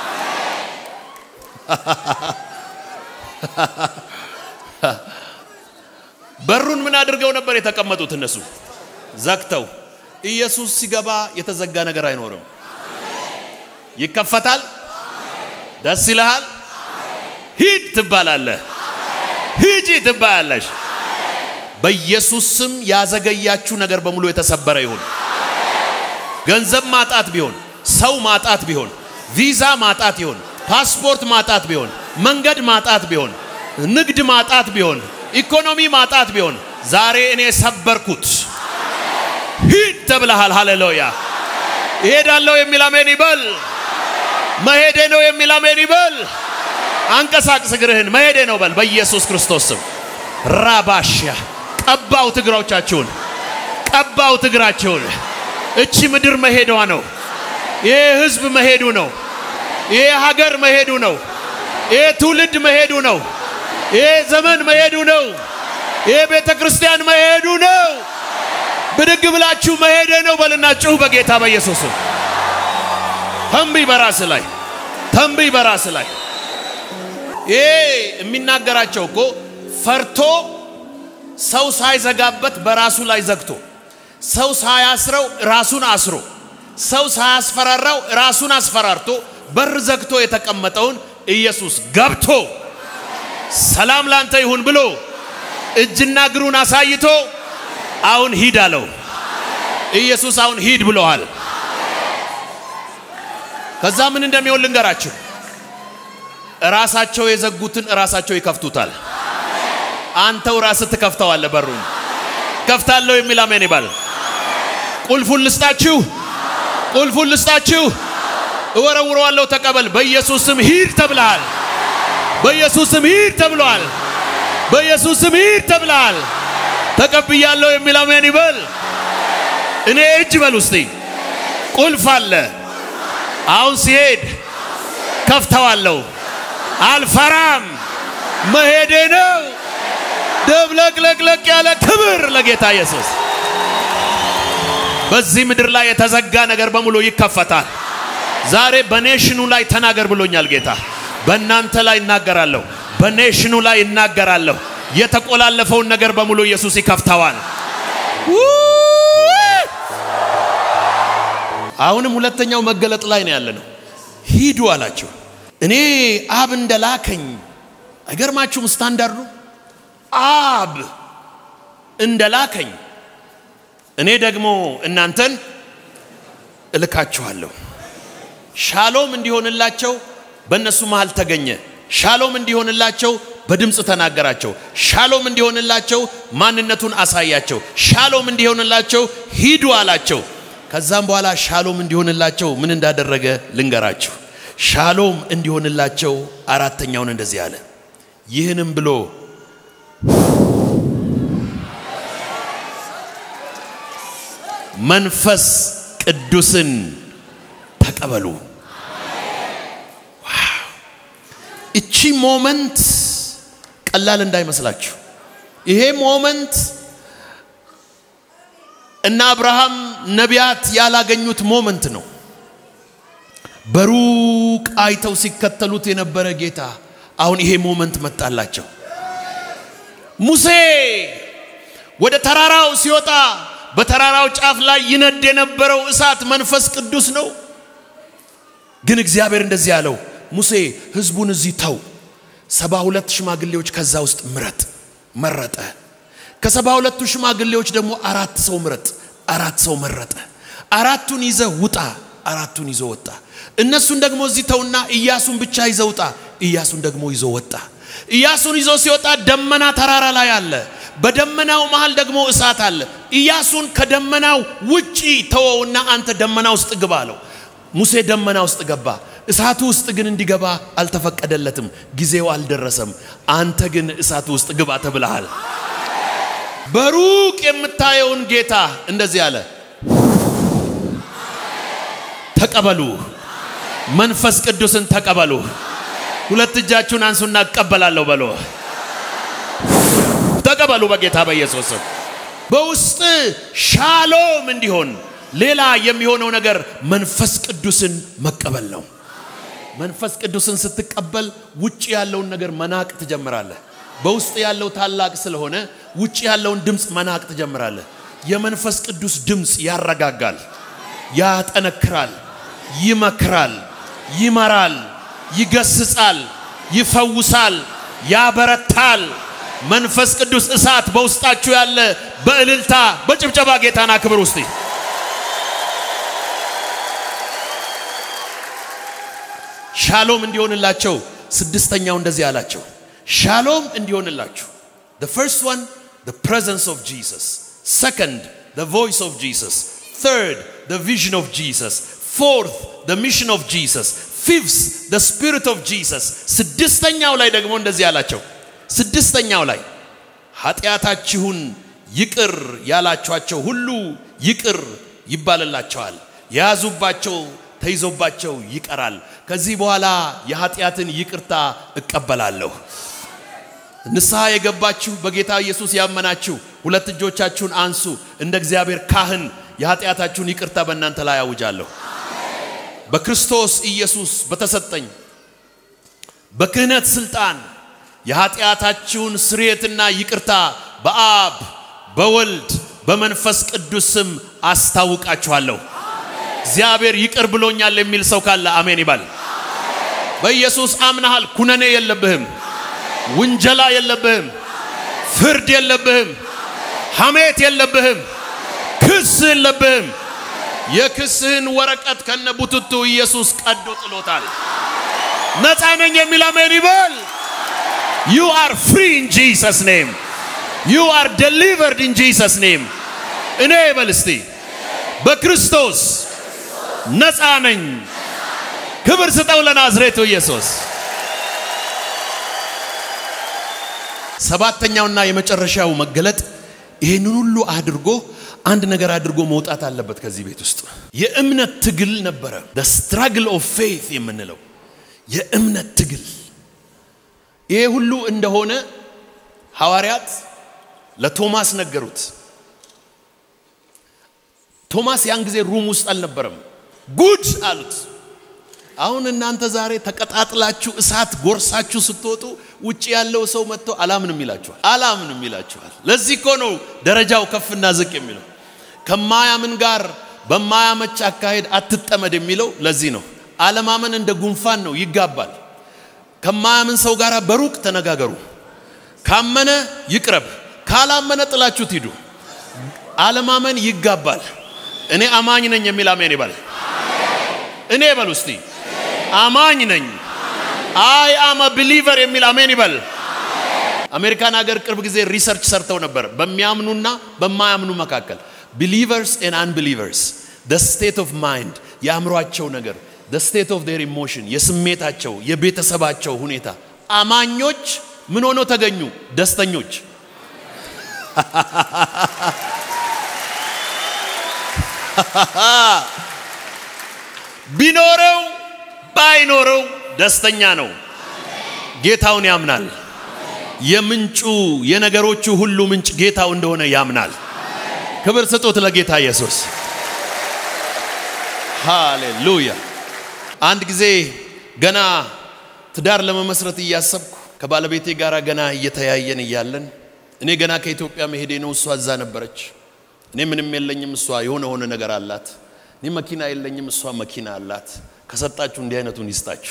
በሩን ምን አድርገው ነበር የተቀመጡት? እነሱ ዘግተው። ኢየሱስ ሲገባ የተዘጋ ነገር አይኖርም። ይከፈታል። ደስ ይልሃል። ሂድ ትባላለህ። ሂጂ ትባያለሽ። በኢየሱስ ስም ያዘገያችሁ ነገር በሙሉ የተሰበረ ይሁን። ገንዘብ ማጣት ቢሆን፣ ሰው ማጣት ቢሆን፣ ቪዛ ማጣት ቢሆን፣ ፓስፖርት ማጣት ቢሆን፣ መንገድ ማጣት ቢሆን፣ ንግድ ማጣት ቢሆን፣ ኢኮኖሚ ማጣት ቢሆን ዛሬ እኔ ሰበርኩት። ሂድ ተብለሃል። ሃሌሉያ። ይሄዳለሁ የሚል አሜን ይበል። መሄዴ ነው የሚል አሜን ይበል። አንቀሳቅስ እግርህን። መሄዴ ነው በል በኢየሱስ ክርስቶስ ስም። ራባሽያ ቀባው እግሮቻችሁን፣ ቀባው እግራችሁን። እቺ ምድር መሄዷ ነው። ይሄ ህዝብ መሄዱ ነው። ይሄ ሀገር መሄዱ ነው። ይሄ ትውልድ መሄዱ ነው። ይሄ ዘመን መሄዱ ነው። ይሄ ቤተ ክርስቲያን መሄዱ ነው። ብድግ ብላችሁ መሄዴ ነው በልና ጩህ በጌታ በኢየሱስ ተንብይ በራስ ላይ ተንብይ በራስ ላይ ይሄ የሚናገራቸው እኮ ፈርቶ ሰው ሳይዘጋበት በራሱ ላይ ዘግቶ ሰው ሳያስረው ራሱን አስሮ ሰው ሳያስፈራራው ራሱን አስፈራርቶ በር ዘግቶ የተቀመጠውን ኢየሱስ ገብቶ ሰላም ላንተ ይሁን ብሎ እጅና እግሩን አሳይቶ አሁን ሂድ አለው። ኢየሱስ አሁን ሂድ ብሎሃል። ከዛ ምን እንደሚሆን ልንገራችሁ። ራሳቸው የዘጉትን ራሳቸው ይከፍቱታል። አንተው ራስህ ትከፍተዋለህ። በሩን ከፍታለሁ የሚል አሜን ይባል። ቁልፉን ልስጣችሁ፣ ቁልፉን ልስጣችሁ፣ እወረውረዋለሁ፣ ተቀበል። በኢየሱስ ስም ሂድ ተብለሃል። በኢየሱስ ስም ሂድ ተብሏል። በኢየሱስ ስም ሂድ ተብለሃል። ተቀብያለሁ የሚል አሜን ይበል። እኔ እጅ በል ውስጤ ቁልፍ አለ። አሁን ሲሄድ ከፍተዋለሁ። አልፈራም። መሄዴ ነው። ደብለቅለቅለቅ ያለ ክብር ለጌታ ኢየሱስ። በዚህ ምድር ላይ የተዘጋ ነገር በሙሉ ይከፈታል። ዛሬ በኔሽኑ ላይ ተናገር ብሎኛል ጌታ። በእናንተ ላይ እናገራለሁ፣ በኔሽኑ ላይ እናገራለሁ። የተቆላለፈውን ነገር በሙሉ ኢየሱስ ይከፍተዋል። አሁንም ሁለተኛው መገለጥ ላይ ነው ያለ ነው። ሂዱ አላቸው። እኔ አብ እንደላከኝ አይገርማችሁም? ስታንዳርዱ አብ እንደላከኝ እኔ ደግሞ እናንተን እልካችኋለሁ። ሻሎም እንዲሆንላቸው በእነሱ መሃል ተገኘ። ሻሎም እንዲሆንላቸው በድምፅ ተናገራቸው። ሻሎም እንዲሆንላቸው ማንነቱን አሳያቸው። ሻሎም እንዲሆንላቸው ሂዱ አላቸው። ከዛም በኋላ ሻሎም እንዲሆንላቸው ምን እንዳደረገ ልንገራችሁ። ሻሎም እንዲሆንላቸው አራተኛውን እንደዚህ አለ። ይህንም ብሎ መንፈስ ቅዱስን ተቀበሉ። እቺ ሞመንት ቀላል እንዳይመስላችሁ። ይሄ ሞመንት እና አብርሃም ነቢያት ያላገኙት ሞመንት ነው። በሩቅ አይተው ሲከተሉት የነበረ ጌታ አሁን ይሄ ሞመንት መጣላቸው። ሙሴ ወደ ተራራው ሲወጣ በተራራው ጫፍ ላይ ይነድ የነበረው እሳት መንፈስ ቅዱስ ነው። ግን እግዚአብሔር እንደዚህ ያለው ሙሴ ህዝቡን እዚህ ተው፣ ሰባ ሁለት ሽማግሌዎች ከዛ ውስጥ ምረጥ። መረጠ። ከሰባ ሁለቱ ሽማግሌዎች ደግሞ አራት ሰው ምረጥ። አራት ሰው መረጠ። አራቱን ይዘ ውጣ። አራቱን ይዞ ወጣ። እነሱን ደግሞ እዚህ ተውና ኢያሱን ብቻ ይዘ ውጣ። ኢያሱን ደግሞ ይዞ ወጣ። ኢያሱን ይዞ ሲወጣ ደመና ተራራ ላይ አለ። በደመናው መሃል ደግሞ እሳት አለ። ኢያሱን ከደመናው ውጪ ተወውና አንተ ደመና ውስጥ ግባ አለው። ሙሴ ደመና ውስጥ ገባ። እሳቱ ውስጥ ግን እንዲገባ አልተፈቀደለትም። ጊዜው አልደረሰም። አንተ ግን እሳቱ ውስጥ ግባ ተብለሃል። በሩቅ የምታየውን ጌታ እንደዚህ አለ፣ ተቀበሉ፣ መንፈስ ቅዱስን ተቀበሉ። ሁለት እጃችሁን አንሱና እቀበላለሁ በሎ። ተቀበሉ በጌታ በኢየሱስ ስም። በውስጥ ሻሎም እንዲሆን ሌላ የሚሆነው ነገር መንፈስ ቅዱስን መቀበል ነው። መንፈስ ቅዱስን ስትቀበል ውጭ ያለውን ነገር መናቅ ትጀምራለህ። በውስጥ ያለው ታላቅ ስለሆነ ውጭ ያለውን ድምፅ መናቅ ትጀምራለህ። የመንፈስ ቅዱስ ድምፅ ያረጋጋል፣ ያጠነክራል፣ ይመክራል፣ ይመራል፣ ይገስጻል፣ ይፈውሳል፣ ያበረታል። መንፈስ ቅዱስ እሳት በውስጣችሁ ያለ በእልልታ በጭብጨባ ጌታና ክብር ውስጥ ሻሎም እንዲሆንላቸው ስድስተኛው እንደዚህ አላቸው። ሻሎም እንዲሆንላችሁ the first one the presence of Jesus second the voice of Jesus third the vision of Jesus fourth the mission of Jesus fifth the spirit of Jesus ስድስተኛው ላይ ደግሞ እንደዚህ አላቸው። ስድስተኛው ላይ ኃጢአታችሁን ይቅር ያላችኋቸው ሁሉ ይቅር ይባልላቸዋል፣ የያዙባቸው ተይዞባቸው ይቀራል። ከዚህ በኋላ የኃጢአትን ይቅርታ እቀበላለሁ። ንስሐ የገባችሁ በጌታ ኢየሱስ ያመናችሁ ሁለት እጆቻችሁን አንሱ። እንደ እግዚአብሔር ካህን የኃጢአታችሁን ይቅርታ በእናንተ ላይ አውጃለሁ። በክርስቶስ ኢየሱስ በተሰጠኝ በክህነት ስልጣን የኃጢአታችሁን ስርየትና ይቅርታ በአብ በወልድ በመንፈስ ቅዱስ ስም አስታውቃችኋለሁ። እግዚአብሔር ይቅር ብሎኛል የሚል ሰው ካለ አሜን ይባል። በኢየሱስ አምናሃል። ኩነኔ የለብህም፣ ውንጀላ የለብህም፣ ፍርድ የለብህም፣ ሐሜት የለብህም፣ ክስ የለብህም። የክስህን ወረቀት ከነ ቡትቱ ኢየሱስ ቀዶ ጥሎታል። ነፃ ነኝ የሚል አሜን ይበል። ዩ አር ፍሪ ኢን ጂሰስ ኔም ዩ አር ደሊቨርድ ኢን ጂሰስ ኔም። እኔ በል እስቲ በክርስቶስ ነፃ ነኝ። ክብር ስጠው ለናዝሬቱ ኢየሱስ። ሰባተኛውና የመጨረሻው መገለጥ ይህንን ሁሉ አድርጎ አንድ ነገር አድርጎ መውጣት አለበት ከዚህ ቤት ውስጥ። የእምነት ትግል ነበረ። the struggle of faith የምንለው የእምነት ትግል። ይሄ ሁሉ እንደሆነ ሐዋርያት ለቶማስ ነገሩት። ቶማስ ያን ጊዜ ሩም ውስጥ አልነበረም። ጉድ አሉት። አሁን እናንተ ዛሬ ተቀጣጥላችሁ እሳት ጎርሳችሁ ስትወጡ ውጭ ያለው ሰው መጥቶ አላምንም ይላችኋል፣ አላምንም ይላችኋል። ለዚህ እኮ ነው ደረጃው ከፍና ዝቅ የሚለው። ከማያምን ጋር በማያመች አካሄድ አትጠመድ የሚለው ለዚህ ነው። አለማመን እንደ ጉንፋን ነው፣ ይጋባል። ከማያምን ሰው ጋር በሩቅ ተነጋገሩ። ካመነ ይቅረብ፣ ካላመነ ጥላችሁት ሂዱ። አለማመን ይጋባል። እኔ አማኝ ነኝ የሚል አሜን ይባል። እኔ በል ውስቲ አማኝ ነኝ አይ አም ቢሊቨር የሚል አሜን ይበል። አሜሪካን ሀገር ቅርብ ጊዜ ሪሰርች ሰርተው ነበር በሚያምኑና በማያምኑ መካከል ቢሊቨርስ ኤን አንቢሊቨርስ ደ ስቴት ኦፍ ማይንድ የአእምሯቸው ነገር ደ ስቴት ኦፍ ዴር ኢሞሽን የስሜታቸው የቤተሰባቸው ሁኔታ አማኞች ምን ሆነው ተገኙ? ደስተኞች። ቢኖረው ባይኖረው ደስተኛ ነው። ጌታውን ያምናል። የምንጩ የነገሮቹ ሁሉ ምንጭ ጌታው እንደሆነ ያምናል። ክብር ስጡት ለጌታ ኢየሱስ። ሃሌሉያ። አንድ ጊዜ ገና ትዳር ለመመስረት እያሰብኩ ከባለቤቴ ጋር ገና እየተያየን እያለን እኔ ገና ከኢትዮጵያ መሄዴ ነው። እሷ እዛ ነበረች። እኔ ምንም የለኝም፣ እሷ የሆነ ሆነ ነገር አላት። እኔ መኪና የለኝም፣ እሷ መኪና አላት። ከሰጣችሁ እንዲህ አይነቱን ይስጣችሁ።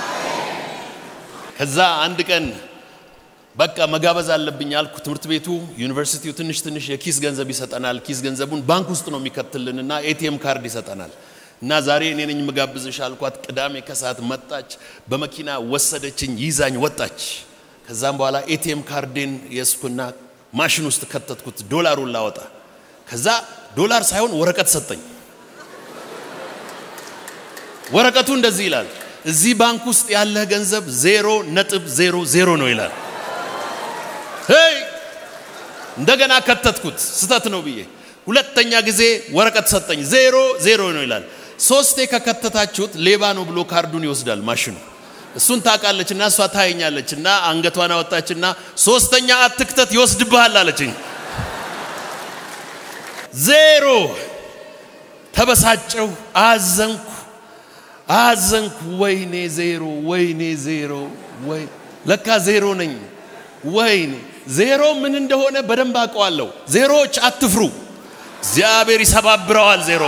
ከዛ አንድ ቀን በቃ መጋበዝ አለብኝ አልኩ። ትምህርት ቤቱ ዩኒቨርሲቲው ትንሽ ትንሽ የኪስ ገንዘብ ይሰጠናል። ኪስ ገንዘቡን ባንክ ውስጥ ነው የሚከትልንና ኤቲኤም ካርድ ይሰጠናል። እና ዛሬ እኔ ነኝ ምጋብዝሽ አልኳት። ቅዳሜ ከሰዓት መጣች፣ በመኪና ወሰደችኝ፣ ይዛኝ ወጣች። ከዛም በኋላ ኤቲኤም ካርዴን የስኩና ማሽን ውስጥ ከተትኩት ዶላሩን ላወጣ። ከዛ ዶላር ሳይሆን ወረቀት ሰጠኝ። ወረቀቱ እንደዚህ ይላል፣ እዚህ ባንክ ውስጥ ያለህ ገንዘብ ዜሮ ነጥብ ዜሮ ዜሮ ነው ይላል። ሄይ እንደገና ከተትኩት ስተት ነው ብዬ ሁለተኛ ጊዜ ወረቀት ሰጠኝ። ዜሮ ዜሮ ነው ይላል። ሶስቴ ከከተታችሁት ሌባ ነው ብሎ ካርዱን ይወስዳል ማሽኑ። እሱን ታውቃለች እና እሷ ታየኛለች እና አንገቷን አወጣችና ሶስተኛ አትክተት ይወስድብሃል አለችኝ። ዜሮ ተበሳጨው፣ አዘንኩ አዘንኩ። ወይኔ ዜሮ፣ ወይኔ ዜሮ፣ ወይ ለካ ዜሮ ነኝ። ወይኔ ዜሮ ምን እንደሆነ በደንብ አውቀዋለሁ። ዜሮዎች አትፍሩ፣ እግዚአብሔር ይሰባብረዋል ዜሮ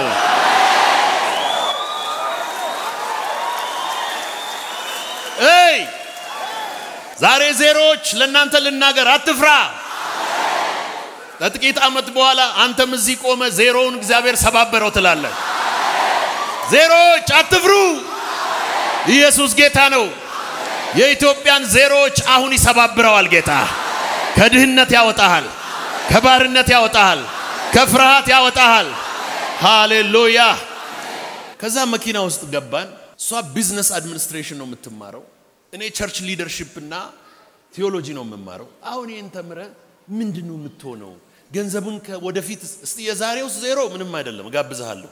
እይ ዛሬ ዜሮዎች ለእናንተ ልናገር፣ አትፍራ። ከጥቂት ዓመት በኋላ አንተም እዚህ ቆመ ዜሮውን እግዚአብሔር ሰባበረው ትላለህ። ዜሮዎች አትፍሩ፣ ኢየሱስ ጌታ ነው። የኢትዮጵያን ዜሮዎች አሁን ይሰባብረዋል ጌታ። ከድህነት ያወጣሃል፣ ከባርነት ያወጣሃል፣ ከፍርሃት ያወጣሃል። ሃሌሉያ። ከዛ መኪና ውስጥ ገባን። እሷ ቢዝነስ አድሚኒስትሬሽን ነው የምትማረው። እኔ ቸርች ሊደርሺፕ እና ቴዎሎጂ ነው የምማረው። አሁን ይህን ተምረ ምንድን ነው የምትሆነው? ገንዘቡን ወደፊት እስቲ የዛሬው ዜሮ ምንም አይደለም፣ እጋብዝሃለሁ።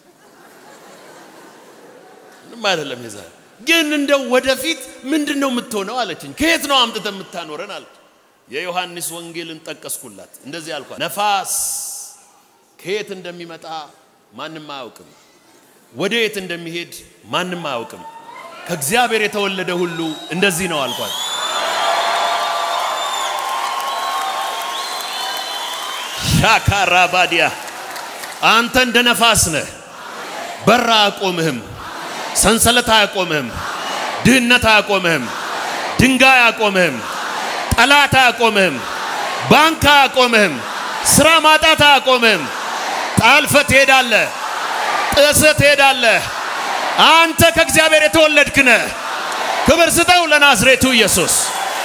ምንም አይደለም የዛሬ ግን እንደው ወደፊት ምንድን ነው የምትሆነው አለችኝ። ከየት ነው አምጥተ የምታኖረን አለች። የዮሐንስ ወንጌልን ጠቀስኩላት። እንደዚህ አልኳት፣ ነፋስ ከየት እንደሚመጣ ማንም አያውቅም ወደ የት እንደሚሄድ ማንም አያውቅም። ከእግዚአብሔር የተወለደ ሁሉ እንደዚህ ነው አልኳት። ሻካራ ባዲያ አንተ እንደ ነፋስ ነህ። በራ አያቆምህም፣ ሰንሰለት አያቆምህም፣ ድህነት አያቆምህም፣ ድንጋይ አያቆምህም፣ ጠላት አያቆምህም፣ ባንክ አያቆምህም፣ ስራ ማጣት አያቆምህም። ጣልፈ ትሄዳለህ ጥስህ ትሄዳለህ። አንተ ከእግዚአብሔር የተወለድክ ነህ። ክብር ስጠው ለናዝሬቱ ኢየሱስ።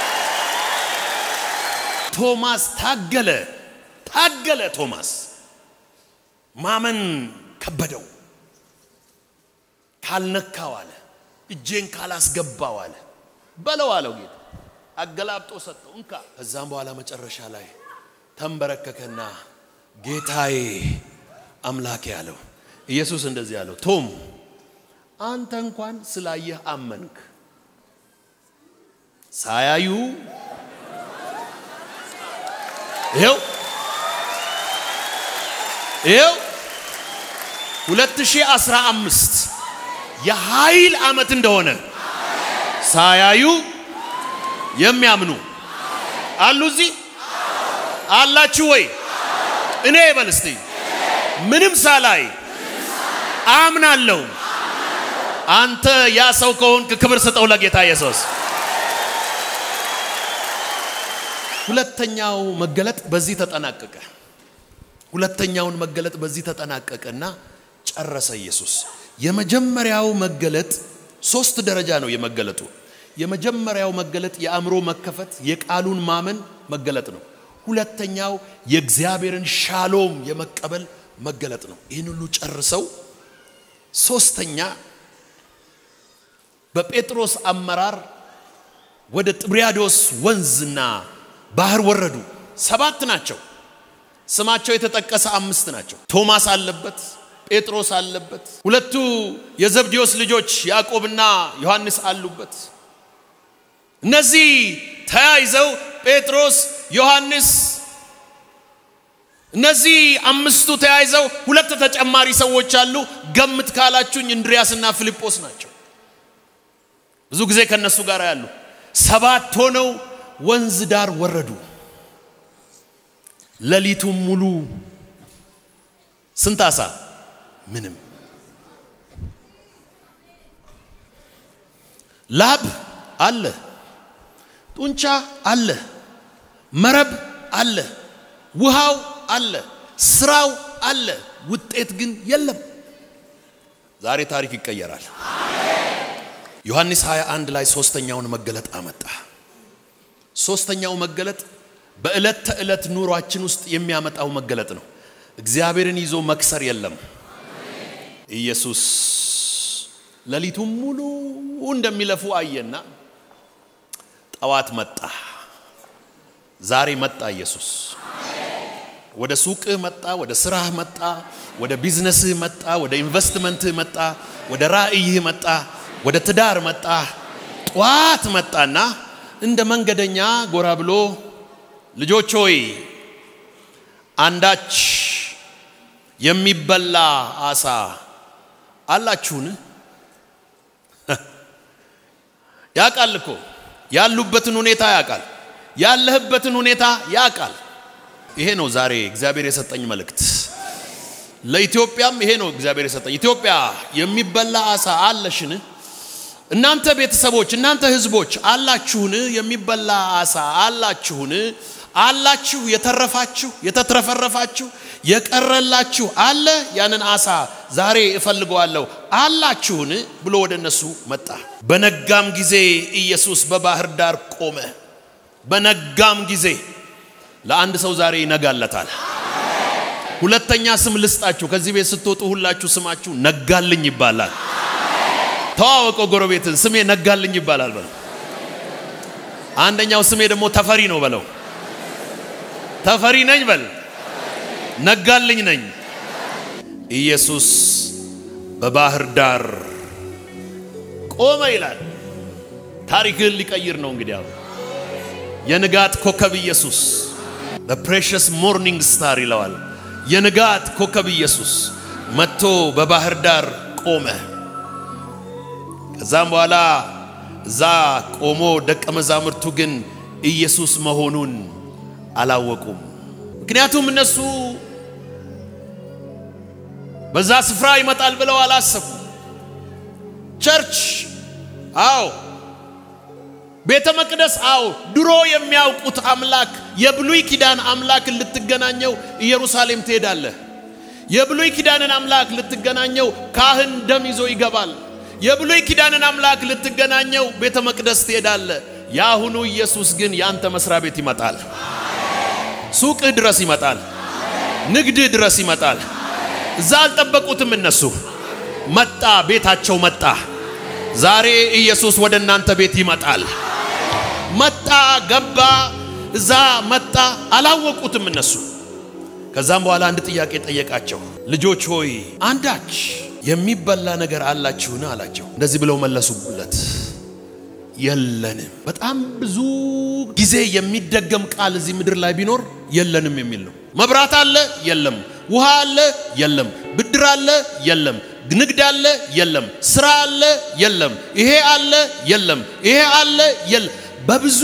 ቶማስ ታገለ ታገለ። ቶማስ ማመን ከበደው። ካልነካው አለ፣ እጄን ካላስገባው አለ፣ በለው አለው ጌታ። አገላብጦ ሰጠው፣ እንካ። ከዛም በኋላ መጨረሻ ላይ ተንበረከከና ጌታዬ አምላኬ አለው። ኢየሱስ እንደዚህ አለው፣ ቶም አንተ እንኳን ስላየህ አመንክ። ሳያዩ ይኸው ይኸው 2015 የኃይል ዓመት እንደሆነ ሳያዩ የሚያምኑ አሉ። እዚህ አላችሁ ወይ? እኔ በል እስቲ ምንም ሳላይ አምናለሁ። አንተ ያ ሰው ከሆንክ ክብር ስጠው ለጌታ ኢየሱስ። ሁለተኛው መገለጥ በዚህ ተጠናቀቀ። ሁለተኛውን መገለጥ በዚህ ተጠናቀቀና ጨረሰ ኢየሱስ። የመጀመሪያው መገለጥ ሶስት ደረጃ ነው የመገለጡ። የመጀመሪያው መገለጥ የአእምሮ መከፈት የቃሉን ማመን መገለጥ ነው። ሁለተኛው የእግዚአብሔርን ሻሎም የመቀበል መገለጥ ነው። ይህን ሁሉ ጨርሰው ሶስተኛ በጴጥሮስ አመራር ወደ ጥብርያዶስ ወንዝና ባህር ወረዱ። ሰባት ናቸው። ስማቸው የተጠቀሰ አምስት ናቸው። ቶማስ አለበት፣ ጴጥሮስ አለበት፣ ሁለቱ የዘብዴዎስ ልጆች ያዕቆብና ዮሐንስ አሉበት። እነዚህ ተያይዘው ጴጥሮስ፣ ዮሐንስ እነዚህ አምስቱ ተያይዘው ሁለት ተጨማሪ ሰዎች አሉ። ገምት ካላችሁኝ እንድሪያስና ፊልጶስ ናቸው። ብዙ ጊዜ ከነሱ ጋር ያሉ ሰባት ሆነው ወንዝ ዳር ወረዱ። ሌሊቱን ሙሉ ስንት አሳ? ምንም። ላብ አለ፣ ጡንቻ አለ፣ መረብ አለ፣ ውሃው አለ፣ ስራው አለ፣ ውጤት ግን የለም። ዛሬ ታሪክ ይቀየራል። ዮሐንስ 21 ላይ ሶስተኛውን መገለጥ አመጣ። ሶስተኛው መገለጥ በዕለት ተዕለት ኑሯችን ውስጥ የሚያመጣው መገለጥ ነው። እግዚአብሔርን ይዞ መክሰር የለም። ኢየሱስ ሌሊቱን ሙሉ እንደሚለፉ አየና ጠዋት መጣ። ዛሬ መጣ ኢየሱስ። ወደ ሱቅህ መጣ፣ ወደ ስራህ መጣ፣ ወደ ቢዝነስህ መጣ፣ ወደ ኢንቨስትመንትህ መጣ፣ ወደ ራእይህ መጣ፣ ወደ ትዳር መጣ። ጠዋት መጣና እንደ መንገደኛ ጎራ ብሎ ልጆች ሆይ አንዳች የሚበላ አሳ አላችሁን? ያውቃል እኮ ያሉበትን ሁኔታ ያውቃል። ያለህበትን ሁኔታ ያውቃል። ይሄ ነው ዛሬ እግዚአብሔር የሰጠኝ መልእክት። ለኢትዮጵያም ይሄ ነው እግዚአብሔር የሰጠኝ። ኢትዮጵያ የሚበላ አሳ አለሽን? እናንተ ቤተሰቦች፣ እናንተ ህዝቦች አላችሁን? የሚበላ አሳ አላችሁን? አላችሁ? የተረፋችሁ፣ የተትረፈረፋችሁ፣ የቀረላችሁ አለ? ያንን አሳ ዛሬ እፈልገዋለሁ አላችሁን? ብሎ ወደ እነሱ መጣ። በነጋም ጊዜ ኢየሱስ በባህር ዳር ቆመ። በነጋም ጊዜ ለአንድ ሰው ዛሬ ይነጋለታል። ሁለተኛ ስም ልስጣችሁ። ከዚህ ቤት ስትወጡ ሁላችሁ ስማችሁ ነጋልኝ ይባላል። ተዋወቀው ጎረቤትን ስሜ ነጋልኝ ይባላል በለው። አንደኛው ስሜ ደግሞ ተፈሪ ነው በለው። ተፈሪ ነኝ በል። ነጋልኝ ነኝ። ኢየሱስ በባህር ዳር ቆመ ይላል። ታሪክን ሊቀይር ነው እንግዲህ አሁን የንጋት ኮከብ ኢየሱስ በፕሬሽስ ሞርኒንግ ስታር ይለዋል። የንጋት ኮከብ ኢየሱስ መጥቶ በባህር ዳር ቆመ። ከዛም በኋላ እዛ ቆሞ ደቀ መዛሙርቱ ግን ኢየሱስ መሆኑን አላወቁም። ምክንያቱም እነሱ በዛ ስፍራ ይመጣል ብለው አላሰቡ። ቸርች አዎ ቤተ መቅደስ አዎ፣ ድሮ የሚያውቁት አምላክ የብሉይ ኪዳን አምላክን ልትገናኘው ኢየሩሳሌም ትሄዳለህ። የብሉይ ኪዳንን አምላክ ልትገናኘው ካህን ደም ይዞ ይገባል። የብሉይ ኪዳንን አምላክ ልትገናኘው ቤተ መቅደስ ትሄዳለህ። የአሁኑ ኢየሱስ ግን የአንተ መስሪያ ቤት ይመጣል። ሱቅህ ድረስ ይመጣል። ንግድህ ድረስ ይመጣል። እዛ አልጠበቁትም እነሱ። መጣ፣ ቤታቸው መጣ። ዛሬ ኢየሱስ ወደ እናንተ ቤት ይመጣል። መጣ፣ ገባ፣ እዛ መጣ። አላወቁትም እነሱ። ከዛም በኋላ አንድ ጥያቄ ጠየቃቸው። ልጆች ሆይ አንዳች የሚበላ ነገር አላችሁን? አላቸው። እንደዚህ ብለው መለሱለት፣ የለንም። በጣም ብዙ ጊዜ የሚደገም ቃል እዚህ ምድር ላይ ቢኖር የለንም የሚል ነው። መብራት አለ፣ የለም። ውሃ አለ፣ የለም። ብድር አለ፣ የለም። ንግድ አለ፣ የለም። ስራ አለ፣ የለም። ይሄ አለ፣ የለም። ይሄ አለ፣ የለም። በብዙ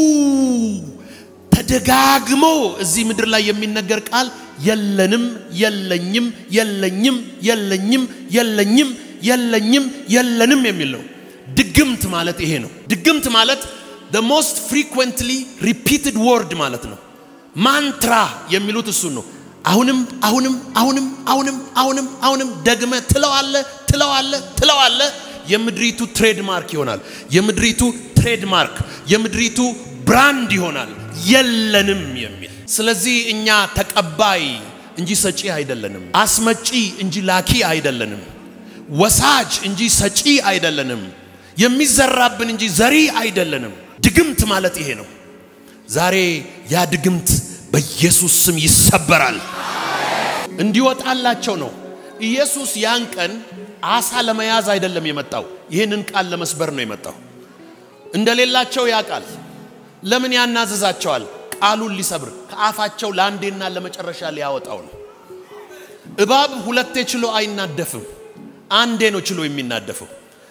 ተደጋግሞ እዚህ ምድር ላይ የሚነገር ቃል የለንም፣ የለኝም፣ የለኝም፣ የለኝም፣ የለኝም፣ የለኝም፣ የለንም የሚል ነው። ድግምት ማለት ይሄ ነው። ድግምት ማለት the most frequently repeated word ማለት ነው። ማንትራ የሚሉት እሱን ነው። አሁንም አሁንም አሁንም አሁንም አሁንም አሁንም ደግመ ትለዋለ ትለዋለ ትለዋለ። የምድሪቱ ትሬድማርክ ይሆናል። የምድሪቱ ትሬድማርክ የምድሪቱ ብራንድ ይሆናል። የለንም የሚል ስለዚህ እኛ ተቀባይ እንጂ ሰጪ አይደለንም። አስመጪ እንጂ ላኪ አይደለንም። ወሳጅ እንጂ ሰጪ አይደለንም። የሚዘራብን እንጂ ዘሪ አይደለንም። ድግምት ማለት ይሄ ነው። ዛሬ ያ ድግምት በኢየሱስ ስም ይሰበራል። እንዲወጣላቸው ነው። ኢየሱስ ያን ቀን አሳ ለመያዝ አይደለም የመጣው፣ ይህንን ቃል ለመስበር ነው የመጣው። እንደሌላቸው ያውቃል። ለምን ያናዝዛቸዋል? ቃሉን ሊሰብር ከአፋቸው ለአንዴና ለመጨረሻ ሊያወጣው ነው። እባብ ሁለቴ ችሎ አይናደፍም፣ አንዴ ነው ችሎ የሚናደፈው።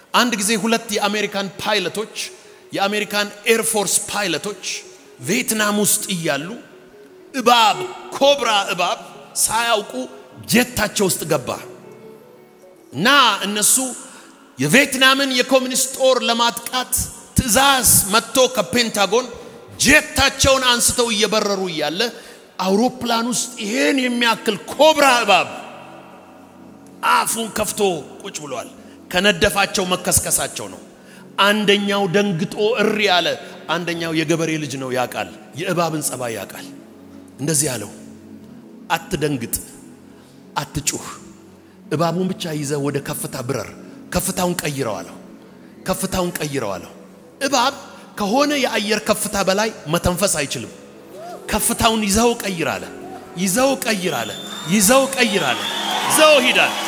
አንድ ጊዜ ሁለት የአሜሪካን ፓይለቶች የአሜሪካን ኤርፎርስ ፓይለቶች ቪየትናም ውስጥ እያሉ እባብ ኮብራ እባብ ሳያውቁ ጀታቸው ውስጥ ገባ እና እነሱ የቪየትናምን የኮሚኒስት ጦር ለማጥቃት ትዕዛዝ መጥቶ ከፔንታጎን ጄታቸውን አንስተው እየበረሩ እያለ አውሮፕላን ውስጥ ይሄን የሚያክል ኮብራ እባብ አፉን ከፍቶ ቁጭ ብሏል። ከነደፋቸው መከስከሳቸው ነው። አንደኛው ደንግጦ እሪ ያለ፣ አንደኛው የገበሬ ልጅ ነው ያውቃል፣ የእባብን ጸባይ ያውቃል። እንደዚህ ያለው አትደንግጥ፣ አትጩህ፣ እባቡን ብቻ ይዘህ ወደ ከፍታ ብረር፣ ከፍታውን ቀይረው አለው። ከፍታውን ቀይረው አለው። እባብ ከሆነ የአየር ከፍታ በላይ መተንፈስ አይችልም። ከፍታውን ይዘው ቀይር አለ። ይዘው ቀይር አለ። ይዘው ቀይር አለ። ይዘው ሂድ አለ።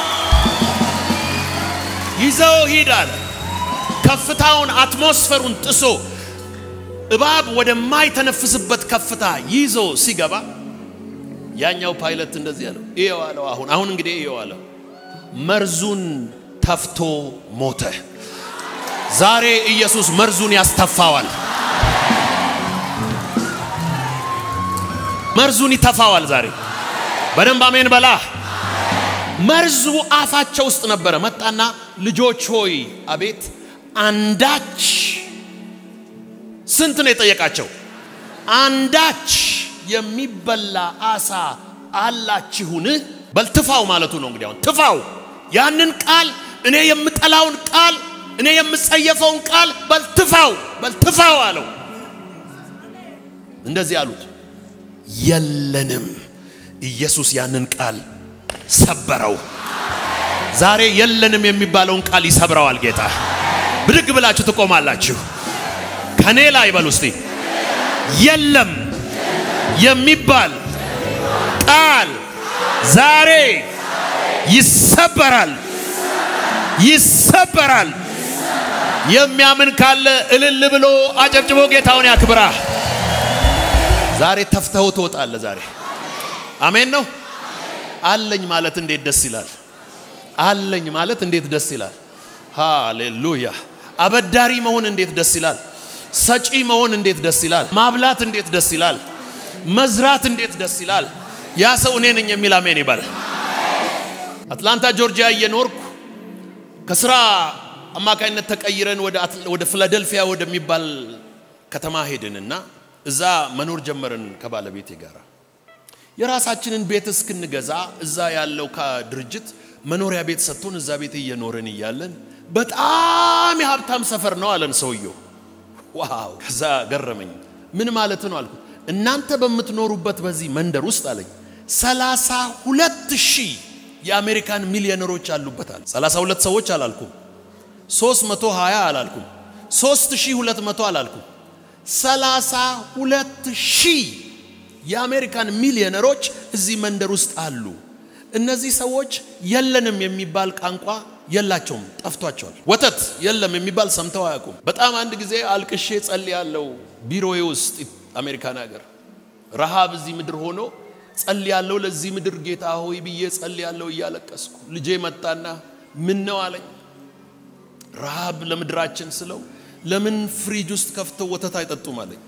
ይዘው ሂድ አለ። ከፍታውን አትሞስፈሩን ጥሶ እባብ ወደማይተነፍስበት ከፍታ ይዞ ሲገባ ያኛው ፓይለት እንደዚህ አለው፣ ይኸው አለው። አሁን አሁን እንግዲህ ይኸው አለው፣ መርዙን ተፍቶ ሞተ። ዛሬ ኢየሱስ መርዙን ያስተፋዋል። መርዙን ይተፋዋል። ዛሬ በደንብ አሜን በላ። መርዙ አፋቸው ውስጥ ነበረ። መጣና ልጆች ሆይ አቤት አንዳች ስንት ነው የጠየቃቸው? አንዳች የሚበላ አሳ አላችሁን? በል ትፋው ማለቱ ነው እንግዲህ አሁን ትፋው ያንን ቃል እኔ የምጠላውን ቃል እኔ የምጸየፈውን ቃል በልትፋው በልትፋው አለው። እንደዚህ አሉት። የለንም። ኢየሱስ ያንን ቃል ሰበረው። ዛሬ የለንም የሚባለውን ቃል ይሰብረዋል ጌታ። ብድግ ብላችሁ ትቆማላችሁ። ከኔ ላይ በሉ እስቲ የለም የሚባል ቃል ዛሬ ይሰበራል፣ ይሰበራል። የሚያምን ካለ እልል ብሎ አጨብጭቦ ጌታውን ያክብራ። ዛሬ ተፍተው ትወጣለ። ዛሬ አሜን ነው። አለኝ ማለት እንዴት ደስ ይላል! አለኝ ማለት እንዴት ደስ ይላል! ሃሌሉያ! አበዳሪ መሆን እንዴት ደስ ይላል! ሰጪ መሆን እንዴት ደስ ይላል! ማብላት እንዴት ደስ ይላል! መዝራት እንዴት ደስ ይላል! ያ ሰው እኔ ነኝ የሚል አሜን ይባል። አትላንታ ጆርጂያ እየኖርኩ ከስራ አማካኝነት ተቀይረን ወደ ፊላደልፊያ ወደሚባል ከተማ ሄድንና እዛ መኖር ጀመርን ከባለቤቴ ጋር። የራሳችንን ቤት እስክንገዛ እዛ ያለው ድርጅት መኖሪያ ቤት ሰጥቶን እዛ ቤት እየኖርን እያለን በጣም የሀብታም ሰፈር ነው አለን ሰውየው። ዋው! ከዛ ገረመኝ። ምን ማለት ነው አልኩት። እናንተ በምትኖሩበት በዚህ መንደር ውስጥ አለኝ ሰላሳ ሁለት ሺህ የአሜሪካን ሚሊዮነሮች አሉበታል። 32 ሰዎች አላልኩም፣ 320 አላልኩም፣ 3200 አላልኩም፣ 32 ሺህ የአሜሪካን ሚሊዮነሮች እዚህ መንደር ውስጥ አሉ። እነዚህ ሰዎች የለንም የሚባል ቋንቋ የላቸውም፣ ጠፍቷቸዋል። ወተት የለም የሚባል ሰምተው አያውቁም። በጣም አንድ ጊዜ አልቅሼ ጸልያለሁ ቢሮዬ ውስጥ አሜሪካን ሀገር ረሃብ እዚህ ምድር ሆኖ ጸልያለሁ ለዚህ ምድር ጌታ ሆይ ብዬ ጸልያለሁ እያለቀስኩ። ልጄ መጣና ምን ነው አለኝ። ረሃብ ለምድራችን ስለው ለምን ፍሪጅ ውስጥ ከፍተው ወተት አይጠጡም አለኝ።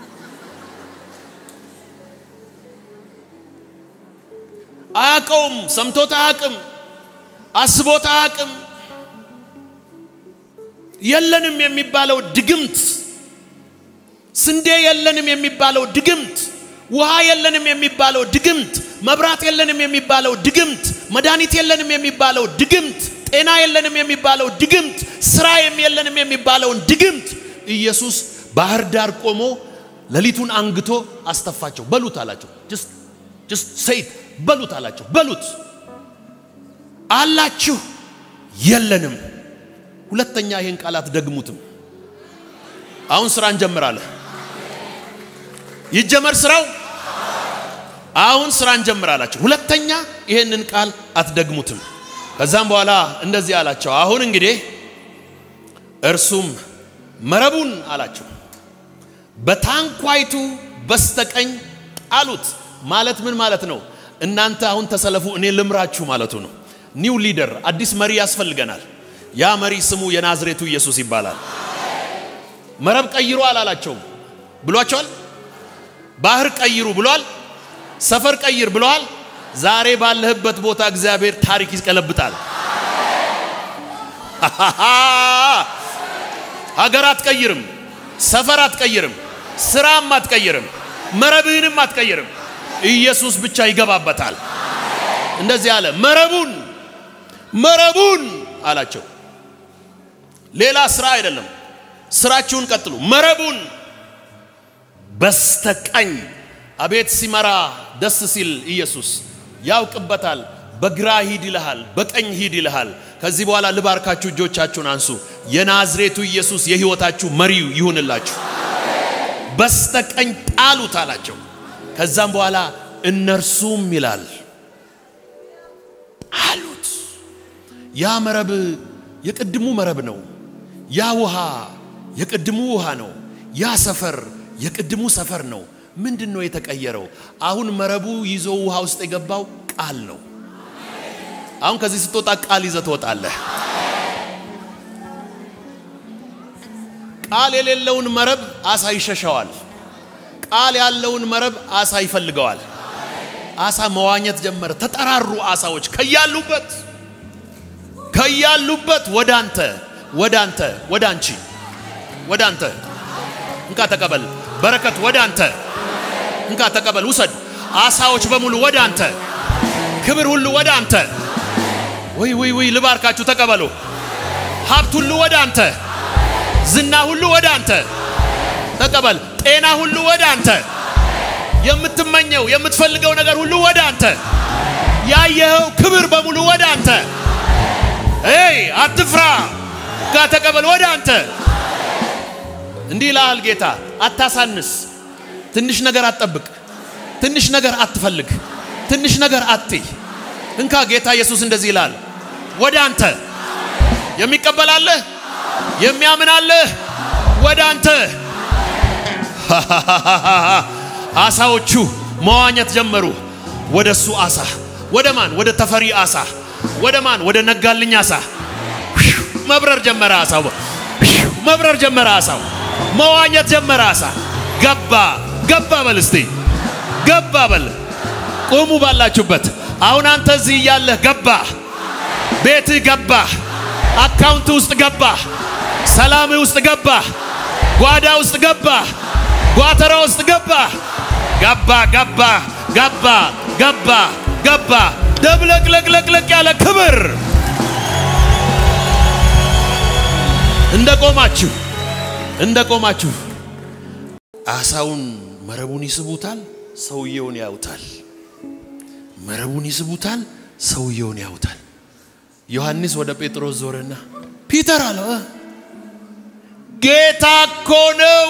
አያውቀውም፣ ሰምቶት አያውቅም፣ አስቦት አያውቅም። የለንም የሚባለው ድግምት፣ ስንዴ የለንም የሚባለው ድግምት ውሃ የለንም የሚባለው ድግምት፣ መብራት የለንም የሚባለው ድግምት፣ መድኃኒት የለንም የሚባለው ድግምት፣ ጤና የለንም የሚባለው ድግምት፣ ስራ የለንም የሚባለውን ድግምት ኢየሱስ ባህር ዳር ቆሞ ሌሊቱን አንግቶ አስተፋቸው። በሉት አላቸው። ጀስት ሰይት በሉት አላቸው። በሉት አላችሁ የለንም። ሁለተኛ ይህን ቃላት ደግሙትም። አሁን ስራ እንጀምራለን። ይጀመር ስራው። አሁን ስራ እንጀምር አላቸው። ሁለተኛ ይሄንን ቃል አትደግሙትም። ከዛም በኋላ እንደዚህ አላቸው፣ አሁን እንግዲህ እርሱም መረቡን አላቸው በታንኳይቱ በስተቀኝ ጣሉት። ማለት ምን ማለት ነው? እናንተ አሁን ተሰለፉ፣ እኔ ልምራችሁ ማለቱ ነው። ኒው ሊደር፣ አዲስ መሪ ያስፈልገናል። ያ መሪ ስሙ የናዝሬቱ ኢየሱስ ይባላል። መረብ ቀይሩ አላላቸውም ብሏቸዋል። ባህር ቀይሩ ብሏል። ሰፈር ቀይር ብለዋል። ዛሬ ባለህበት ቦታ እግዚአብሔር ታሪክ ይቀለብጣል። ሀገር አትቀይርም፣ ሰፈር አትቀይርም፣ ስራም አትቀይርም፣ መረብህንም አትቀይርም። ኢየሱስ ብቻ ይገባበታል። እንደዚህ አለ። መረቡን መረቡን አላቸው። ሌላ ስራ አይደለም። ስራችሁን ቀጥሉ። መረቡን በስተቀኝ አቤት ሲመራ ደስ ሲል ኢየሱስ ያውቅበታል። በግራ ሂድ ይልሃል፣ በቀኝ ሂድ ይልሃል። ከዚህ በኋላ ልባርካችሁ፣ እጆቻችሁን አንሱ። የናዝሬቱ ኢየሱስ የህይወታችሁ መሪው ይሁንላችሁ። በስተቀኝ ጣሉት አላቸው። ከዛም በኋላ እነርሱም ይላል አሉት። ያ መረብ የቅድሙ መረብ ነው። ያ ውሃ የቅድሙ ውሃ ነው። ያ ሰፈር የቅድሙ ሰፈር ነው። ምንድን ነው የተቀየረው? አሁን መረቡ ይዞ ውሃ ውስጥ የገባው ቃል ነው። አሁን ከዚህ ስትወጣ ቃል ይዘህ ትወጣለህ። ቃል የሌለውን መረብ አሳ ይሸሸዋል። ቃል ያለውን መረብ አሳ ይፈልገዋል። አሳ መዋኘት ጀመረ። ተጠራሩ አሳዎች ከያሉበት ከያሉበት ወደ አንተ ወደ አንተ ወደ አንቺ ወደ አንተ እንካ ተቀበል። በረከት ወደ አንተ እንካ ተቀበል፣ ውሰድ። አሳዎች በሙሉ ወደ አንተ፣ ክብር ሁሉ ወደ አንተ። ወይ ወይ ወይ ልባርካችሁ፣ ተቀበሉ። ሀብት ሁሉ ወደ አንተ፣ ዝና ሁሉ ወደ አንተ ተቀበል። ጤና ሁሉ ወደ አንተ፣ የምትመኘው የምትፈልገው ነገር ሁሉ ወደ አንተ፣ ያየኸው ክብር በሙሉ ወደ አንተ። ኤይ አትፍራ፣ እንካ ተቀበል፣ ወደ አንተ። እንዲህ ይልሃል ጌታ፣ አታሳንስ። ትንሽ ነገር አትጠብቅ። ትንሽ ነገር አትፈልግ። ትንሽ ነገር አትይ። እንካ ጌታ ኢየሱስ እንደዚህ ይላል፣ ወደ አንተ የሚቀበላለህ የሚያምናለህ ወደ አንተ። አሳዎቹ መዋኘት ጀመሩ። ወደ እሱ አሳ ወደ ማን? ወደ ተፈሪ አሳ ወደ ማን? ወደ ነጋልኝ አሳ መብረር ጀመረ። አሳው መብረር ጀመረ። አሳው መዋኘት ጀመረ። አሳ ገባ ገባ በል እስቲ ገባ በል። ቁሙ ባላችሁበት። አሁን አንተ እዚህ እያለህ ገባ፣ ቤትህ ገባ፣ አካውንት ውስጥ ገባ፣ ሰላምህ ውስጥ ገባ፣ ጓዳ ውስጥ ገባ፣ ጓተራ ውስጥ ገባ፣ ገባ ገባ ገባ ገባ ገባ። ደብለቅለቅለቅለቅ ያለ ክብር እንደ ቆማችሁ እንደ ቆማችሁ አሳውን መረቡን ይስቡታል፣ ሰውየውን ያዩታል። መረቡን ይስቡታል፣ ሰውየውን ያዩታል። ዮሐንስ ወደ ጴጥሮስ ዞረና ፒተር አለው ጌታ እኮ ነው።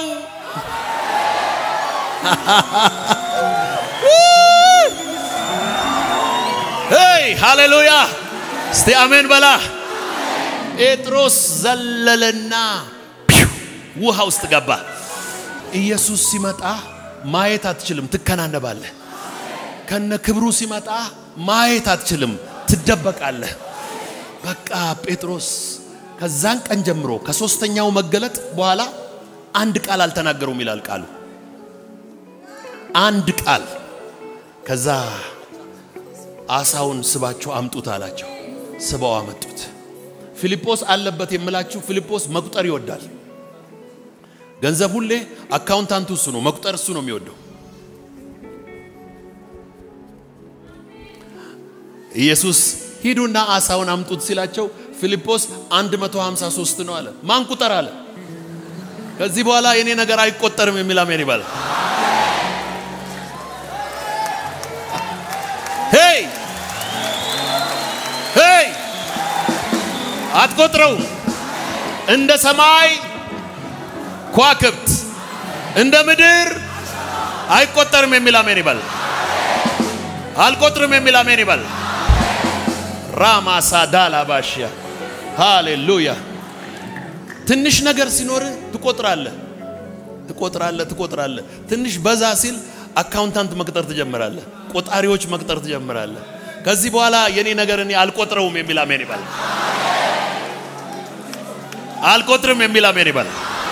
ሄይ ሃሌሉያ! እስቲ አሜን በላ። ጴጥሮስ ዘለለና ውሃ ውስጥ ገባ። ኢየሱስ ሲመጣ ማየት አትችልም፣ ትከናነባለህ። ከነ ክብሩ ሲመጣ ማየት አትችልም፣ ትደበቃለህ። በቃ ጴጥሮስ ከዛን ቀን ጀምሮ ከሶስተኛው መገለጥ በኋላ አንድ ቃል አልተናገሩም ይላል ቃሉ። አንድ ቃል ከዛ አሳውን ስባቸው አምጡት አላቸው። ስበው አመጡት። ፊልጶስ አለበት የምላችሁ ፊልጶስ መቁጠር ይወዳል። ገንዘብ ሁሌ አካውንታንቱ እሱ ነው፣ መቁጠር እሱ ነው የሚወደው። ኢየሱስ ሂዱና አሳውን አምጡት ሲላቸው ፊልጶስ 153 ነው አለ። ማን ቁጠር አለ። ከዚህ በኋላ የኔ ነገር አይቆጠርም የሚል አሜን ይባላል። ሄይ ሄይ አትቆጥረውም። እንደ ሰማይ ከዋክብት እንደ ምድር አይቆጠርም የሚል አሜን ይባል። አልቆጥርም የሚል አሜን ይባል። ራማሳ ዳላባሽያ ሃሌሉያ። ትንሽ ነገር ሲኖር ትቆጥራለህ ትቆጥራለህ ትቆጥራለህ። ትንሽ በዛ ሲል አካውንታንት መቅጠር ትጀምራለህ። ቆጣሪዎች መቅጠር ትጀምራለህ። ከዚህ በኋላ የኔ ነገር እኔ አልቆጥረውም የሚል አሜን ይባል። አልቆጥርም የሚል አሜን ይበል።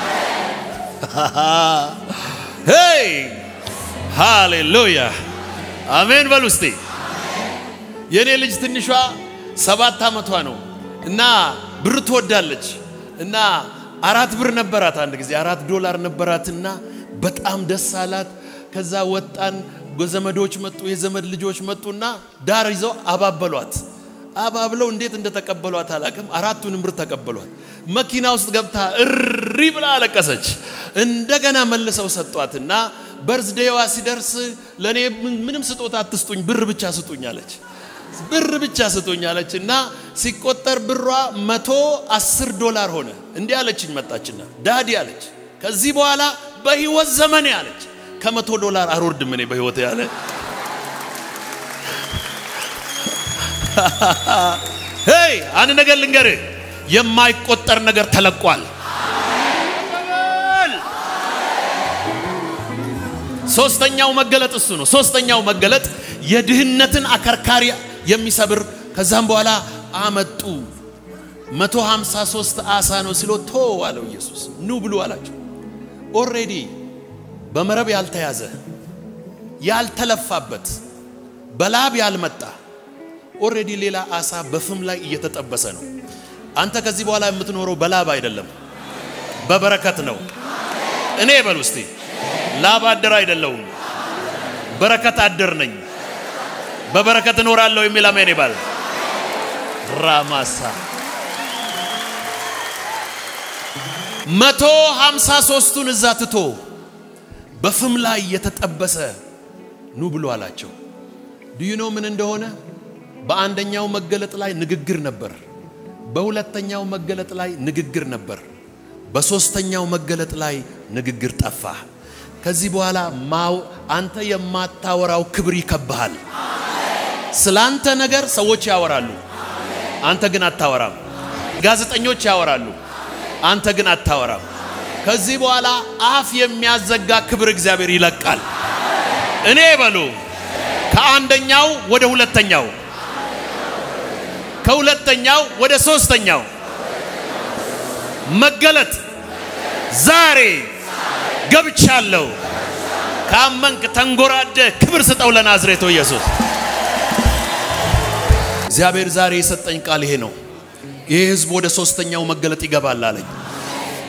ሄይ ሃሌሉያ አሜን በሉ እስቲ። የእኔ ልጅ ትንሿ ሰባት ዓመቷ ነው እና ብር ትወዳለች እና አራት ብር ነበራት። አንድ ጊዜ አራት ዶላር ነበራትና በጣም ደስ አላት። ከዛ ወጣን፣ ዘመዶች መጡ፣ የዘመድ ልጆች መጡና ዳር ይዘው አባበሏት። አባብለው እንዴት እንደተቀበሏት አላቅም። አራቱንም ብር ተቀበሏት። መኪና ውስጥ ገብታ እሪ ብላ አለቀሰች። እንደገና መልሰው ሰጧትና በርዝዴዋ ሲደርስ ለእኔ ምንም ስጦታ አትስጡኝ፣ ብር ብቻ ስጡኝ አለች። ብር ብቻ ስጡኝ አለች እና ሲቆጠር ብሯ መቶ አስር ዶላር ሆነ። እንዲህ አለችኝ መጣችና ዳዲ አለች ከዚህ በኋላ በህይወት ዘመኔ አለች ከመቶ ዶላር አልወርድም እኔ በህይወት ያለ ሄይ አንድ ነገር ልንገርህ፣ የማይቆጠር ነገር ተለቋል። ሶስተኛው መገለጥ እሱ ነው። ሶስተኛው መገለጥ የድህነትን አከርካሪ የሚሰብር ከዛም በኋላ አመጡ። 153 አሳ ነው ሲሎ ቶ አለው ኢየሱስ። ኑ ብሉ አላቸው። ኦሬዲ በመረብ ያልተያዘ ያልተለፋበት በላብ ያልመጣ ኦሬዲ ሌላ አሳ በፍም ላይ እየተጠበሰ ነው። አንተ ከዚህ በኋላ የምትኖረው በላብ አይደለም፣ በበረከት ነው። እኔ በል ውስጤ ላብ አደር አይደለሁም፣ በረከት አደር ነኝ። በበረከት እኖራለሁ የሚል አሜን ይባል። ራማሳ መቶ ሀምሳ ሶስቱን እዛ ትቶ በፍም ላይ የተጠበሰ ኑ ብሎ አላቸው። ዱዩኖ ምን እንደሆነ በአንደኛው መገለጥ ላይ ንግግር ነበር። በሁለተኛው መገለጥ ላይ ንግግር ነበር። በሶስተኛው መገለጥ ላይ ንግግር ጠፋ። ከዚህ በኋላ ማው አንተ የማታወራው ክብር ይከብሃል። ስላንተ ነገር ሰዎች ያወራሉ፣ አንተ ግን አታወራም። ጋዜጠኞች ያወራሉ፣ አንተ ግን አታወራም። ከዚህ በኋላ አፍ የሚያዘጋ ክብር እግዚአብሔር ይለቃል። እኔ በሉ ከአንደኛው ወደ ሁለተኛው ከሁለተኛው ወደ ሶስተኛው መገለጥ ዛሬ ገብቻለሁ። ካመንክ ተንጎራደ ክብር ስጠው ለናዝሬቱ ኢየሱስ። እግዚአብሔር ዛሬ የሰጠኝ ቃል ይሄ ነው። ይሄ ህዝብ ወደ ሶስተኛው መገለጥ ይገባል አለኝ።